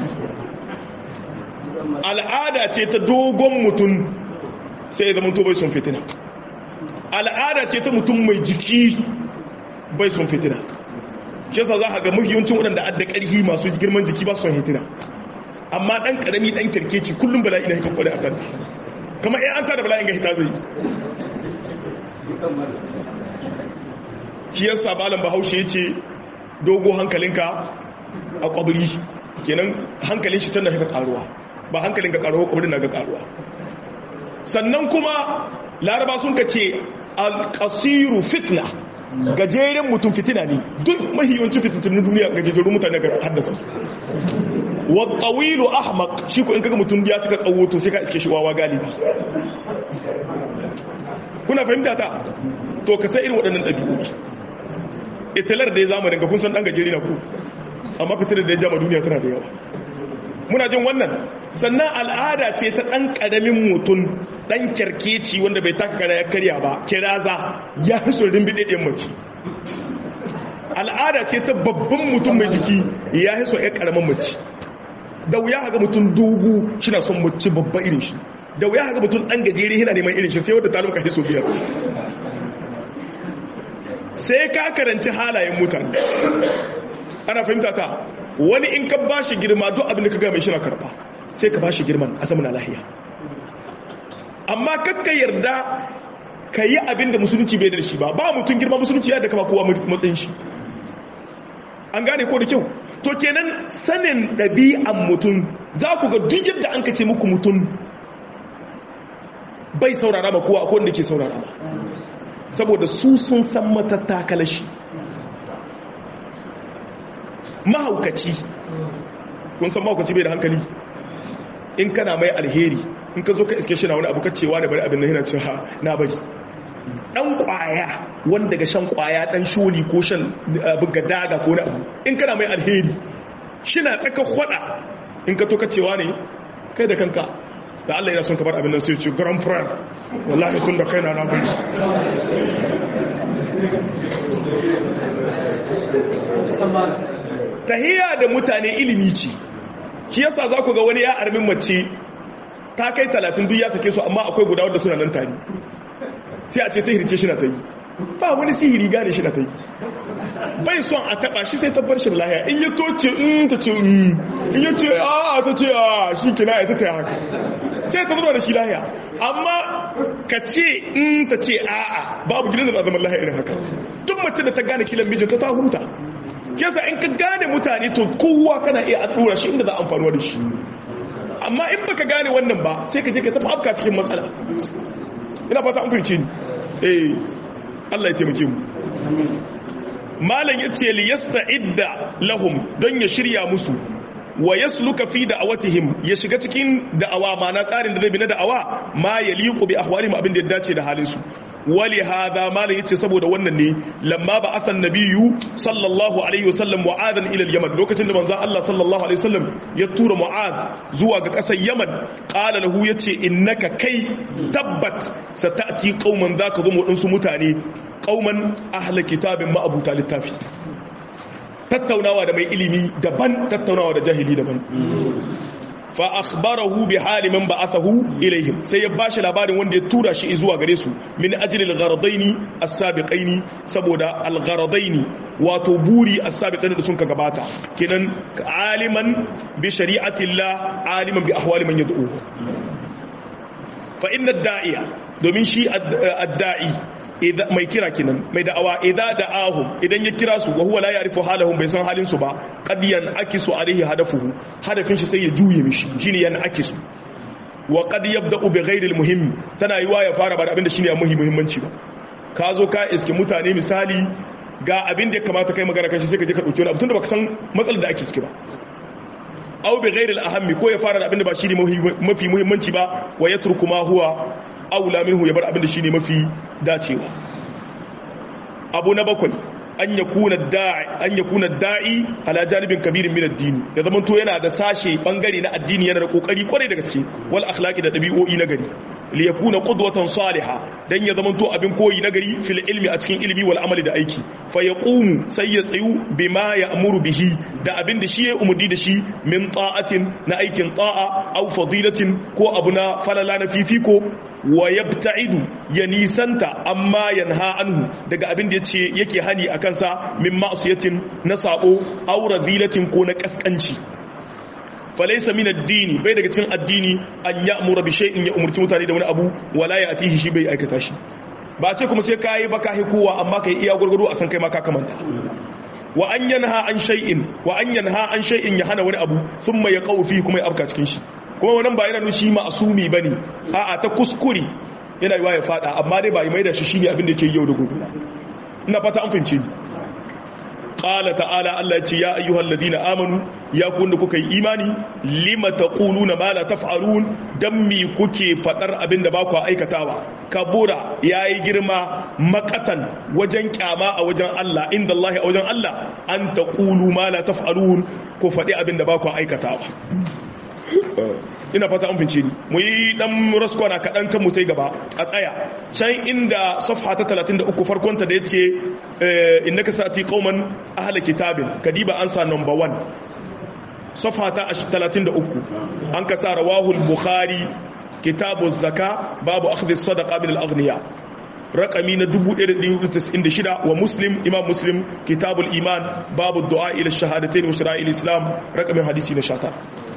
al'ada ce ta dogon mutum sai ya zama to bai sun fitina al'ada ce ta mutum mai jiki bai sun fitina shi yasa za a ga mafiyancin waɗanda adda ƙarfi masu girman jiki ba su son hitina amma ɗan ƙarami ɗan kirkeci kullum bala'i na hikan kwale a kan kamar yan an tada bala'in ga hita zai shi yasa malam bahaushe ya ce dogo hankalinka a kwabiri kenan hankalin shi tana ga karuwa ba hankalin ga karuwa kuma na ga karuwa sannan kuma laraba sun ka ce alƙasiru fitna gajeren mutum fitina ne duk mahiyancin fitattunin duniya gajejerun mutane ga haddasa su wattawilu ahmaq shi ko in kaga mutum ya cika tsawo to sai ka iske shi wawa galibi kuna fahimta ta to ka sai irin waɗannan ɗabi'u italar da ya zamanin ga kun san ɗan gajeri na ku amma fitilar da ya jama duniya tana da yawa muna jin wannan sannan al'ada ce ta ɗan ƙaramin mutum ɗan kyarkeci wanda bai taka kara ya karya ba kiraza ya fi sorin biɗaɗɗen mace al'ada ce ta babban mutum mai jiki ya fi so ya ƙaramin mace da wuya haka mutum dubu shi na son mace babba irin shi da wuya haka mutum ɗan gajere yana neman irin shi sai wadda ta lumka hiso biyar sai ka karanci halayen mutane ana fahimta ta wani in ka ba shi girma duk abin da ka gama shi na karba sai ka ba shi girman a zama na lahiya amma kakka yarda ka yi abin da musulunci bai da shi ba ba mutum girma musulunci ya da kama kowa matsayin shi an gane ko da kyau to kenan sanin ɗabi'an mutum za ku ga duk yadda an ka ce muku mutum bai saurara ba kowa akwai wanda ke saurara ba saboda su sun san matattakala shi mahaukaci kun san mahaukaci bai da hankali in kana mai alheri in ka zo ka iske shi na wani abu kacewa da bari abin nan yana cewa na bari dan kwaya wanda ga shan kwaya dan sholi ko shan buga daga ko na abu in kana mai alheri shi na tsaka kwada in ka to kacewa ne kai da kanka da Allah yana son ka bar abin nan sai ce grand frère wallahi tun da kai na na bari tahiya da mutane ilimi ce shi yasa za ku ga wani ya armin mace ta kai talatin duk ya sake su amma akwai guda wadda suna nan tare sai a ce sihiri ce shi na ta yi ba wani sihiri gane shi na ta yi bai son a taba shi sai tabbar shi da lahiya in ya toce in ta ce in ya ce a ta ce a shi kina ya ta ta haka sai ta zama da shi lahiya amma ka ce in ta ce a'a babu gidan da za zama lahiya irin haka duk mace da ta gane kilan mijinta ta huta yasa in ka gane mutane to kowa kana iya dora shi inda za a amfanuwa da shi amma in baka gane wannan ba sai ka je ka tafi afka cikin matsala ina fata an fahimce ni eh Allah ya taimake mu malam yace li yasta'idda lahum don ya shirya musu wa yasluka fi da'awatihim ya shiga cikin da'awa mana tsarin da zai bi na da'awa ma yaliqu bi ahwalihim abin da ya dace da halin su wali hadha malam yace saboda wannan ne lamma ba asan nabiyyu sallallahu alaihi wasallam mu'adan ila al-yaman lokacin da manzo Allah sallallahu alaihi wasallam ya tura mu'ad zuwa ga kasar yaman qala lahu yace innaka kai tabbat satati qauman zaka zo mu su mutane qauman ahli kitabin ma abuta littafi tattaunawa da mai ilimi daban tattaunawa da jahili daban fa akhbarahu bi hali man ba'athahu ilaihim sai ya bashi labarin wanda ya tura shi zuwa gare su min ajli al-gharadaini as-sabiqaini saboda al-gharadaini wato buri as-sabiqaini da sun ka gabata kenan aliman bi shari'ati Allah aliman bi ahwali man yad'uhu fa inna ad-da'iya domin shi ad-da'i mai kira kinan mai da'awa idza da'ahum idan ya kira su wa huwa la ya'rifu halahum bai san halin su ba qad yan'akisu alayhi hadafuhu hadafin shi sai ya juye mishi shine yan'akisu wa qad yabda'u bi ghairi al-muhim tana yiwa ya fara ba da abinda shine muhimmanci ba ka zo ka iske mutane misali ga abin da ya kamata kai magana kan shi sai ka je ka dauki wani abu tunda baka san matsalar da ake ciki ba aw bi ghairi al-ahammi ko ya fara da abinda ba shine mafi muhimmanci ba wa yatruku ma huwa aula minhu ya bar abin da shine mafi dacewa abu na bakwai an yakuna da'i an yakuna da'i ala janibin kabirin min ad-dini ya zaman to yana da sashe bangare na addini yana da kokari kwarai da gaske wal akhlaqi da dabi'o'i na gari li yakuna qudwatan salihah dan ya zaman to abin koyi na gari fil ilmi a cikin ilimi wal amali da aiki fa yaqumu sai ya tsayu bima ya'muru bihi da abin da shi ya umurdi da shi min ta'atin na aikin ta'a aw fadilatin ko abu na falala na fifiko wa yabta'idu ya nisanta amma yanha anhu daga abin da yace yake hani akan sa min ma'siyatin na sabo aw radilatin ko na kaskanci falaysa min ad-dini bai daga cikin addini an ya'muru bi shay'in ya umurci mutane da wani abu wala ya atihi shi bai aikata shi ba ce kuma sai kai baka hi kowa amma kai iya gurgudu a san kai ma ka kamanta wa an yanha an shay'in wa an yanha an shay'in ya hana wani abu thumma ya qawfi kuma ya afka cikin shi kuma wannan ba yana nushi ma'asumi bane a'a ta kuskure yana yiwa ya fada amma dai ba mai da shi shine abin da yake yau da gobe ina fata an fahimce ni qala ta'ala Allah ce ya ayyuhal ladina amanu ya ku wanda kuka yi imani lima taquluna ma la taf'alun dan mi kuke fadar abin da ba ku aikatawa kabura yayi girma makatan wajen kyama a wajen Allah inda Allah a wajen Allah an taqulu ma la taf'alun ku fadi abin da ba ku aikatawa ina fata an fince ni mu yi dan raskwana kaɗan kan mu ta gaba a tsaya can inda safha ta 33 farkonta da ya ce innaka sati qauman ahla kitabin kadiba an sa number 1 safha ta 33 an ka sa rawahul bukhari kitabu zaka babu akhdhi sadaqa min al-aghniya rakami na 1196 wa muslim imam muslim kitabul iman babu du'a ila shahadatain wa shara'il islam rakamin hadisi na 19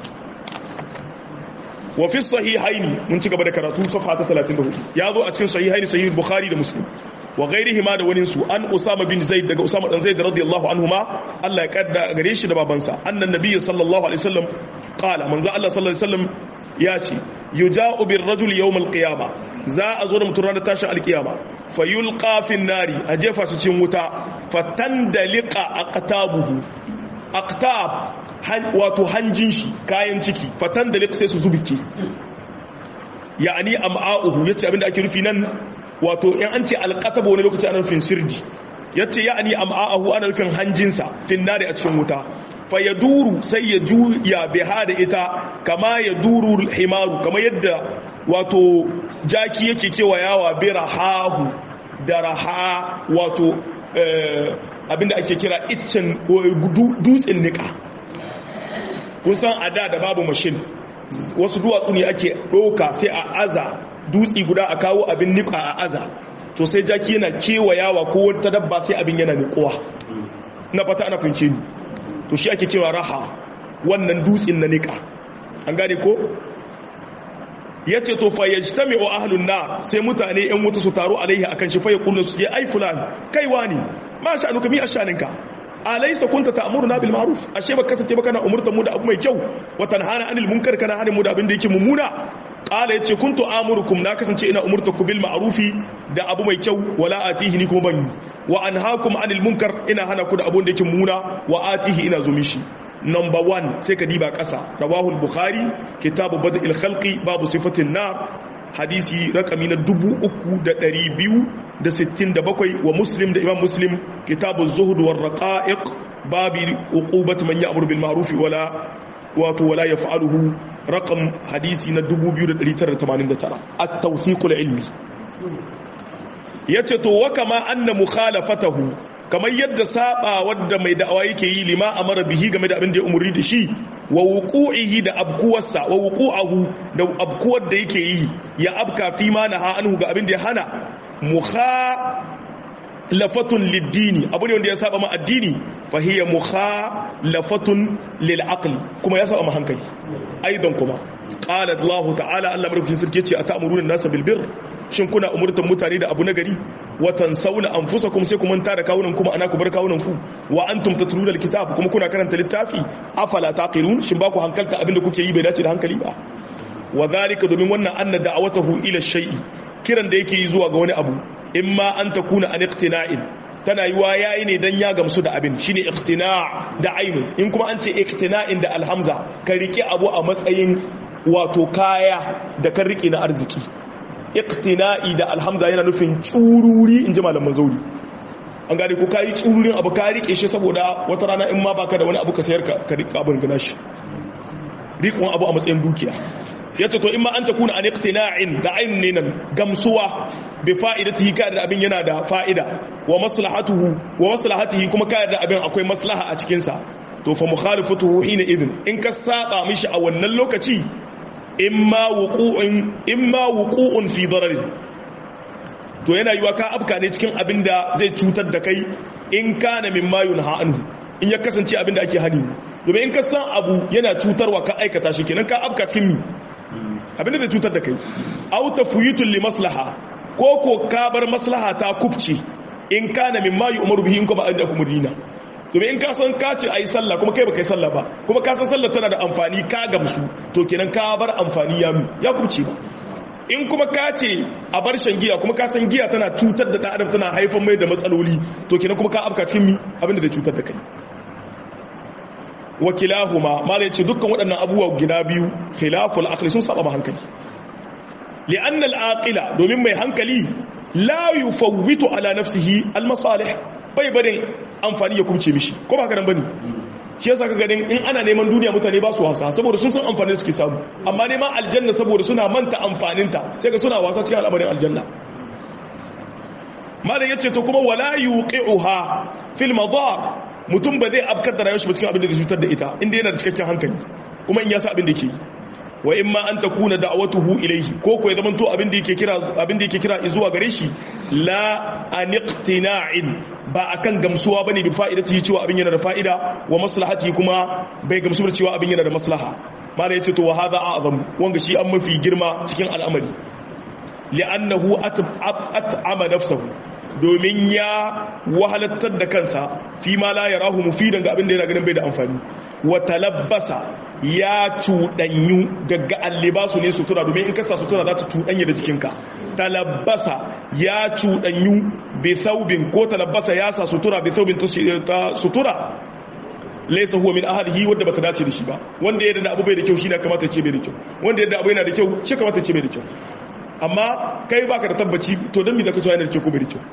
wa fi sahihaini mun ci gaba da karatu safha ta 34 ya zo a cikin sahihaini sahih bukhari da muslim wa ghairihima da wani su an usama bin zaid daga usama dan zaid radiyallahu anhuma Allah ya kadda gare shi da babansa annan nabiyyi sallallahu alaihi wasallam qala manzo Allah sallallahu alaihi wasallam ya ce yuja'u bir rajul yawm al qiyama za a zo da mutum ranar tashin alkiyama fayulqa fin nari a jefa shi cikin wuta fatandaliqa aqtabuhu aqtab wato hanjin shi kayan ciki fatan da sai su zubike ya'ani am'a'uhu yace abinda ake rufi nan wato in an ce alqatab wani lokaci ana rufin sirdi yace ya'ani am'a'uhu ana rufin hanjinsa finnari a cikin wuta fa yaduru sai ya juya biha da ita kama ya duru himaru kama yadda wato jaki yake kewayawa bi rahahu da raha wato abinda ake kira iccen dutsen nika kun san a da da babu mashin wasu duwatsu ne ake ɗauka sai a aza dutsi guda a kawo abin niƙa a aza to sai jaki yana kewayawa ko wata dabba sai abin yana niƙuwa na fata ana fince ni to shi ake cewa raha wannan dutsin na niƙa an gane ko ya ce to fa yajtami wa ahlun nar sai mutane yan wuta su taru alaihi akan shi fa yaqulu su ce ai fulan kai wani ma sha'anuka mi ashaninka alaysa kunta ta'muruna bil ma'ruf ashe ba kasance ba kana umurtar mu da abu mai kyau wa tanhana anil munkar kana hanin mu da abin da yake mummuna qala yace kuntu amurukum na kasance ina umurtaku bil ma'rufi da abu mai kyau wala atihi ni kuma ban yi wa anhaakum anil munkar ina hana ku da abun da yake mummuna wa atihi ina zumi shi number 1 sai ka diba kasa rawahu al-bukhari kitabu bad'il khalqi babu sifatin nar hadisi rakami na 3267 wa muslim da imam muslim kitabu zuhud war raqa'iq babi uqubat man ya'muru bil ma'ruf wala wato wala yaf'aluhu raqam hadisi na 2989 at-tawthiq al-ilmi yace to wa kama anna mukhalafatahu kamar yadda saba wadda mai da'awa yake yi lima amara bihi game da abin da ya umurni da shi wa wuqu'ihi da abkuwarsa wa wuqu'ahu da abkuwar da yake yi ya abka fi ma naha anhu ga abin da ya hana mukhalafatun lid-dini abu ne wanda ya saba ma addini fa hiya mukhalafatun lil aqli kuma ya saba ma hankali aidan kuma qala Allah ta'ala Allah madaukakin sarki yace ata'muruna an-nasa bil birr shin kuna umurtan mutane da abu nagari watan sauna anfusakum sai ku manta da kawunan kuma ana ku bar kawunan ku wa antum tatluna alkitab kuma kuna karanta littafi afala taqilun shin ba ku hankalta abinda kuke yi bai dace da hankali ba wa zalika domin wannan anna da'awatahu ila shay'i kiran da yake yi zuwa ga wani abu imma an takuna an iqtina'in tana yiwa yayi ne dan ya gamsu da abin shine iqtina' da ainun in kuma an ce iqtina'in da alhamza ka rike abu a matsayin wato kaya da kan rike na arziki iqtina'i da alhamza yana nufin tsururi in ji malaman zauri an gane ko kayi tsururin abu ka rike shi saboda wata rana in ma baka da wani abu ka sayar ka ka rika abin gana shi rikon abu a matsayin dukiya yace to in ma an takuna an iqtina'in da ayin ne nan gamsuwa bi fa'idatihi ka da abin yana da fa'ida wa maslahatuhu wa maslahatihi kuma ka da abin akwai maslaha a cikin sa to fa mukhalifatuhu hina idin in ka saba mishi a wannan lokaci imma wuqu'un imma wuqu'un fi dararin to yana yiwa ka afka ne cikin abin da zai cutar da kai in kana mimma yunha anhu in ya kasance abin da ake hani domin in ka san abu yana cutarwa ka aikata shi kenan ka afka cikin mi abin da zai cutar da kai aw tafwitul li maslaha ko ko ka bar maslaha ta kubce in kana mimma yu'maru bihi in kuma an da kuma dina domin in ka san ka ce ayi sallah kuma kai baka yi sallah ba kuma ka san sallah tana da amfani ka gamsu to kenan ka bar amfani ya mu ya kubce ba in kuma ka ce a bar shan giya kuma ka san giya tana cutar da ɗan adam tana haifar mai da matsaloli to kenan kuma ka afka cikin mi abinda zai cutar da kai wakilahuma mala yace dukkan waɗannan abubuwa guda biyu khilaful aqli sun saba hankali li'anna al-aqila domin mai hankali la yufawwitu ala nafsihi al-masalih bai barin amfani ya kubce mishi ko ba haka nan bane shi yasa ka ganin in ana neman duniya mutane ba su wasa saboda sun san amfanin da suke samu amma neman aljanna saboda suna manta amfaninta sai ka suna wasa cikin al'amarin aljanna malam yace to kuma wala yuqi'uha fil madar mutum ba zai abkar da rayuwar shi ba cikin abin da zai cutar da ita inda yana da cikakken hankali kuma in ya sa abin da ke yi wa imma an takuna da'watuhu ilayhi ko ko ya zama to abin da yake kira abin da yake kira zuwa gare shi la aniqtina'in ba akan gamsuwa bane bi fa'idati cewa abin yana da fa'ida wa maslahati kuma bai gamsu da cewa abin yana da maslaha mala yace to wa hadha a'zam wanga shi an mafi girma cikin al'amari li'annahu at'ama nafsahu domin ya wahalattar da kansa fi ma la yarahu mufidan ga abin da yana ganin bai da amfani wa talabbasa ya cuɗanyu daga allibasu ne sutura domin in kasa sutura za ta cuɗanya da jikinka talabbasa ya cuɗanyu bi saubin ko talabbasa ya sa sutura bi saubin ta sutura laisa huwa min ahadihi wanda bata dace da shi ba wanda yadda abu bai da kyau shi na kamata ce bai da kyau wanda yadda abu yana da kyau shi kamata ce bai da kyau amma kai baka da tabbaci to don me zaka cewa yana da kyau ko bai da kyau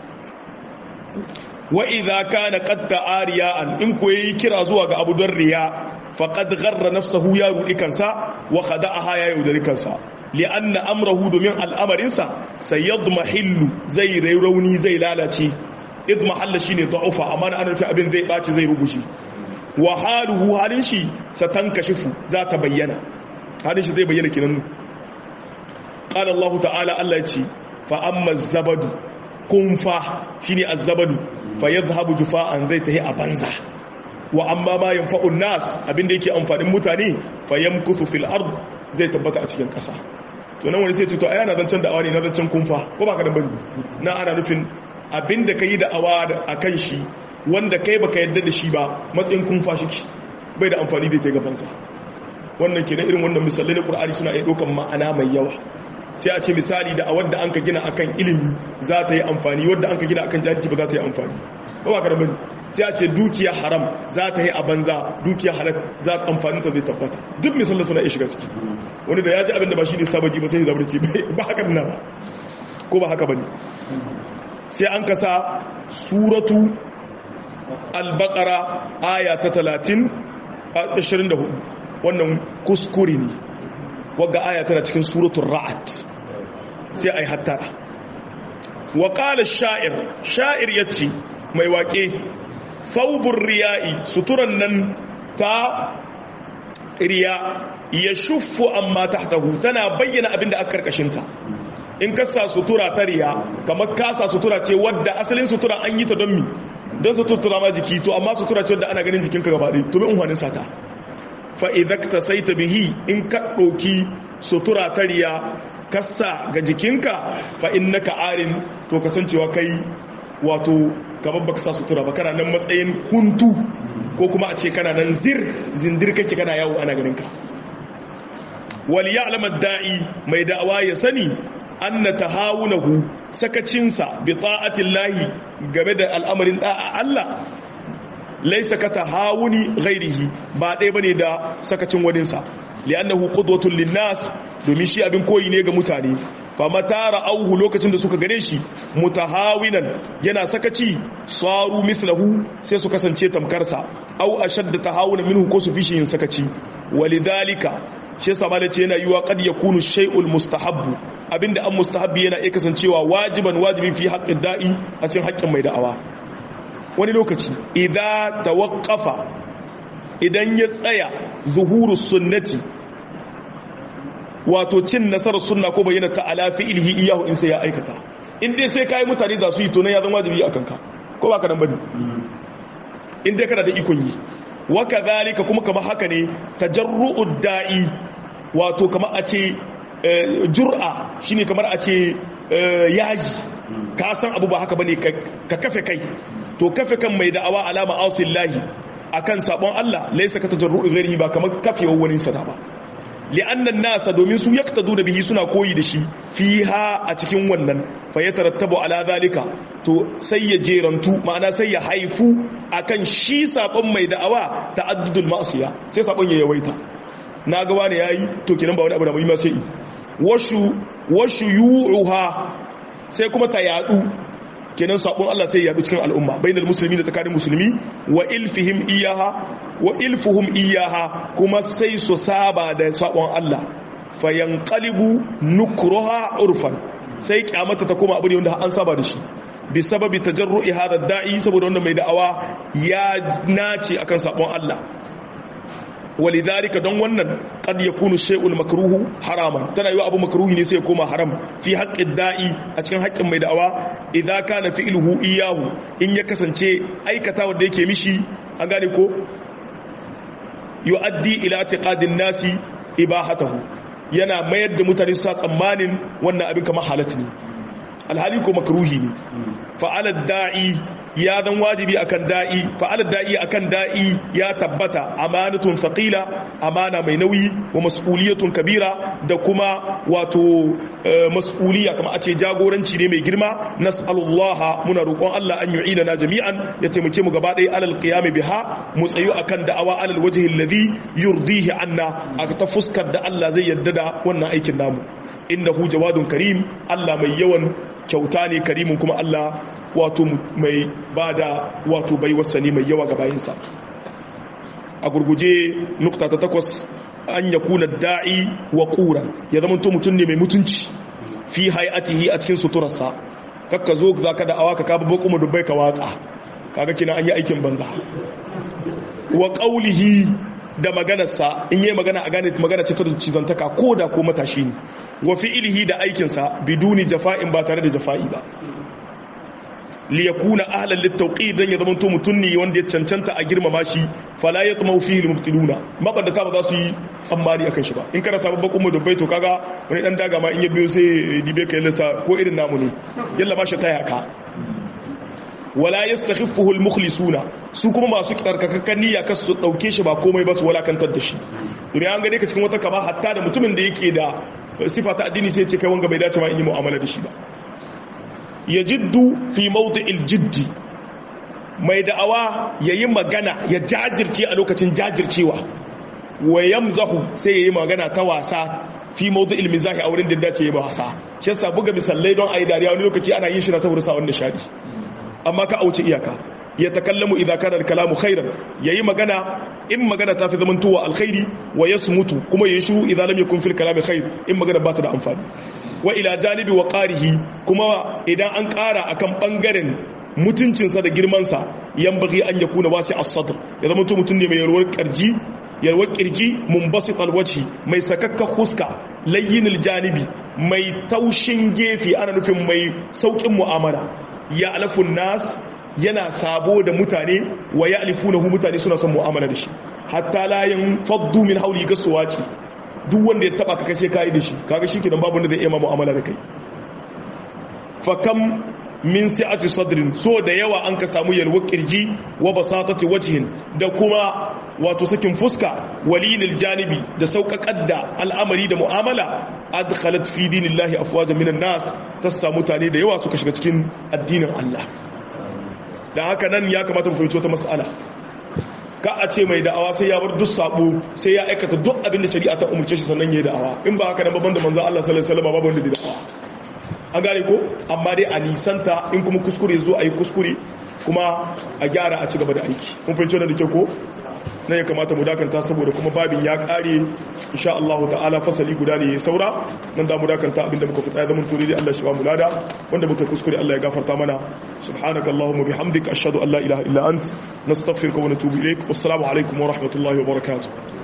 wa idza kana qad ta'ariya'an in ko yayi kira zuwa ga abu don riya faqad gharra nafsahu ya rudi kansa wa khada'aha ya yaudari kansa li'anna amrahu domin al'amarinsa sayadmahillu zai rauni zai lalace idmahalla shine da'ufa amma ana nufi abin zai baci zai rubuce wa haluhu halin shi satankashifu za ta bayyana halin shi zai bayyana kinan qala Allah ta'ala Allah ya ce fa amma zabadu kunfa shine az-zabadu fa yadhhabu jufa'an zai tahi a banza wa amma ma yanfa'un nas abinda yake amfanin mutane fa yamkuthu fil ard zai tabbata a cikin kasa to nan wani sai ce to ai ana zancen da'awa ne na zancen kunfa ko ba ka da bane na ana nufin abinda kai da'awa akan shi wanda kai baka yadda da shi ba matsayin kunfa shi bai da amfani da ta gaban sa wannan kenan irin wannan misalai na Qur'ani suna iya dokan ma'ana mai yawa sai a ce misali da a wadda an ka gina akan ilimi za ta yi amfani wadda an ka gina akan jahilci ba za ta yi amfani ba ba ka da bane sai a ce dukiya haram za ta yi a banza dukiya halal za ta amfani ta zai tabbata duk misalin suna iya shiga ciki wani da ya ji abinda ba shi ne sabaji ba sai ya zabarci ba haka nan ba ko ba haka ba ne sai an kasa suratu albakara aya ta 30 24 wannan kuskure ne wagga aya tana cikin suratun ra'ad sai a yi hattara wa ƙala sha'ir sha'ir ya ce mai waƙe faubun riya'i suturan nan ta riya ya shuffu amma tahtahu tana bayyana abinda aka karkashinta in kasa sutura ta riya kamar kasa sutura ce wadda asalin sutura an yi ta don mi don sutura ma jiki to amma sutura ce wadda ana ganin jikinka gaba ɗaya to bi unhwanin sata fa idakta saita bihi in ka ɗauki sutura ta riya kasa ga jikinka fa innaka arin to kasancewa kai wato kamar baka sa sutura ba kana nan matsayin huntu ko kuma a ce kana nan zir zindir kake kana yawo ana ganinka wal ya'lam ad-da'i mai da'awa ya sani anna tahawunahu sakacinsa bi ta'ati llahi game da al'amarin da'a Allah laysa ka tahawuni ghairihi ba dai bane da sakacin wadinsa li'annahu qudwatun lin-nas domin shi abin koyi ne ga mutane famata ra'auhu lokacin da suka gane shi mutahawinan yana sakaci saru mithlahu sai su kasance tamkarsa au ashadda tahawuna minhu ko su fishi yin sakaci walidhalika shi yasa malai ce yana yiwa qad yakunu shay'ul mustahabbu abinda an mustahabbi yana iya kasancewa wajiban wajibi fi haqqid da'i a cikin haƙƙin mai da'awa wani lokaci idza tawaqqafa idan ya tsaya zuhurus sunnati wato cin nasarar sunna ko bayyana ta ala fi'lihi iyahu in sai ya aikata in dai sai kai mutane za su yi to ne ya zama wajibi akan ka ko ba ka nan bane in dai kana da ikon yi wa kadhalika kuma kamar haka ne tajarru'ud da'i wato kamar a ce jur'a shine kamar a ce yaji ka san abu ba haka bane ka kafe kai to kafe kan mai da'awa alama asillahi akan sabon Allah laysa ka tajarru'i ghairihi ba kamar kafewar wani sada ba li'annan nasa domin su yaktadu da bihi suna koyi da shi fiha a cikin wannan fa yatarattabu ala zalika to sai ya jerantu ma'ana sai ya haifu akan shi sabon mai da'awa ta'addudul ma'siya sai sabon ya yawaita na ga wani yayi to kinan ba wani abu da mai sai washu washu yu'uha sai kuma ta yadu kenan sabon Allah sai ya yadu cikin al'umma bainal muslimi da tsakanin musulmi wa ilfihim iyaha wa ilfuhum iyaha kuma sai su saba da sabon Allah fayanqalibu nukruha urfan sai kyamata ta koma abu ne wanda an saba da shi bi sababi tajarru'i hada da'i saboda wanda mai da'awa ya nace akan sabon Allah walidhalika don wannan qad yakunu shay'ul makruhu haraman tana yiwa abu makruhi ne sai ya koma haram fi haqqid da'i a cikin haƙƙin mai da'awa idza kana fi'luhu iyahu in ya kasance aikata wanda yake mishi an gane ko yu'addi ila i'tiqadin nasi ibahatahu yana mayar da mutane su sa tsammanin wannan abin kamar halatta ne alhali ko makruhi ne fa'ala da'i ya zan wajibi akan da'i fa'ala da'i akan da'i ya tabbata amanatun thaqila amana mai nauyi wa mas'uliyatun kabira da kuma wato mas'uliya kama a ce jagoranci ne mai girma nas'alullaha muna roƙon Allah an yu'ina na jami'an ya taimake mu gaba ɗaya alal qiyami biha mu tsayu akan da'awa alal wajhi alladhi yurdihi anna aka ta fuskar da Allah zai yarda da wannan aikin namu innahu jawadun karim Allah mai yawan kyauta ne karimin kuma Allah wato mai bada wato bai wasani mai yawa ga bayinsa a gurguje nukta ta takwas an ya kuna da'i wa ƙura ya zama to mutum ne mai mutunci fi hayatihi a cikin suturarsa kakka zo za ka da'awa ka kaba bakuma dubbai ka watsa kaga kina an yi aikin banza wa ƙaulihi da maganarsa in yi magana a gane magana ce ta cizantaka ko da ko matashi ne wa fi'ilihi da aikinsa biduni jafa'in ba tare da jafa'i ba liyakuna ahlan littauqid dan ya zama to mutun ne wanda ya cancanta a girmama shi fala yatmau fihi almubtiluna mabadata ba za su yi tsammani akan shi ba in kana sabon bakon mu dubbai to kaga wani dan daga ma in ya biyo sai dibe kai lissa ko irin namu ne yalla ba shi taya ka wala yastakhiffuhu almukhlisuna su kuma masu tsarkakakken niyya kasu su dauke shi ba komai ba su walakantar da shi domin an gane ka cikin wata kama hatta da mutumin da yake da sifa ta addini sai ce kai wanga bai dace ma in yi mu'amala da shi ba ya jiddu fi mawdi'il jiddi mai da'awa yayi magana ya jajirce a lokacin jajircewa wa yamzahu sai yayi magana ta wasa fi mawdi'il mizahi a wurin da dace yayi wasa shi yasa buga misallai don ayi dariya wani lokaci ana yin shi na saboda sa wanda shari amma ka auce iyaka ya takallamu idza kana al-kalamu khairan yayi magana in magana ta fi zamantowa alkhairi wa yasmutu kuma yayi shiru idza lam yakun fil kalami khair in magana ba ta da amfani wa ila janibi wa qarihi kuma idan an ƙara akan bangaren mutuncinsa da girmansa yan bagi an yakuna wasi as-sadr ya zama mutum ne mai yarwar karji yarwar kirji munbasit al-wajhi mai sakakka huska layyinil janibi mai taushin gefe ana nufin mai saukin mu'amala ya alafun nas yana sabo da mutane wa ya alifunahu mutane suna son mu'amala da shi hatta layin faddu min hauli gasuwa ce duk wanda ya taba ka kashe kayi da shi kaga shi kenan babu wanda zai iya ma mu'amala da kai fa kam min si'ati sadrin so da yawa an ka samu yalwa kirji wa basatati wajhin da kuma wato sakin fuska walilil janibi da sauƙaƙar da al'amari da mu'amala adkhalat fi dinillahi afwajan minan nas ta samu mutane da yawa suka shiga cikin addinin Allah da haka nan ya kamata mu fahimci wata mas'ala ka a ce mai da'awa sai ya bar duk sabo sai ya aikata duk abin da shari'a ta umurce shi sannan yayi da'awa in ba haka nan babban da manzon Allah sallallahu alaihi wasallam babu wanda da da'awa an gane ko amma dai a nisanta in kuma kuskure zo a yi kuskure kuma a gyara a ci gaba da aiki kun fahimci wannan da ke ko nan ya kamata mu dakanta saboda kuma babin ya kare insha Allah ta'ala fasali guda ne saura nan da mu dakanta abinda muka fita da mun turi da Allah shi ba mu lada wanda muka kuskure Allah ya gafarta mana subhanakallahumma bihamdika ashhadu an la ilaha illa ant nastaghfiruka wa natubu ilaik wassalamu alaikum wa rahmatullahi wa barakatuh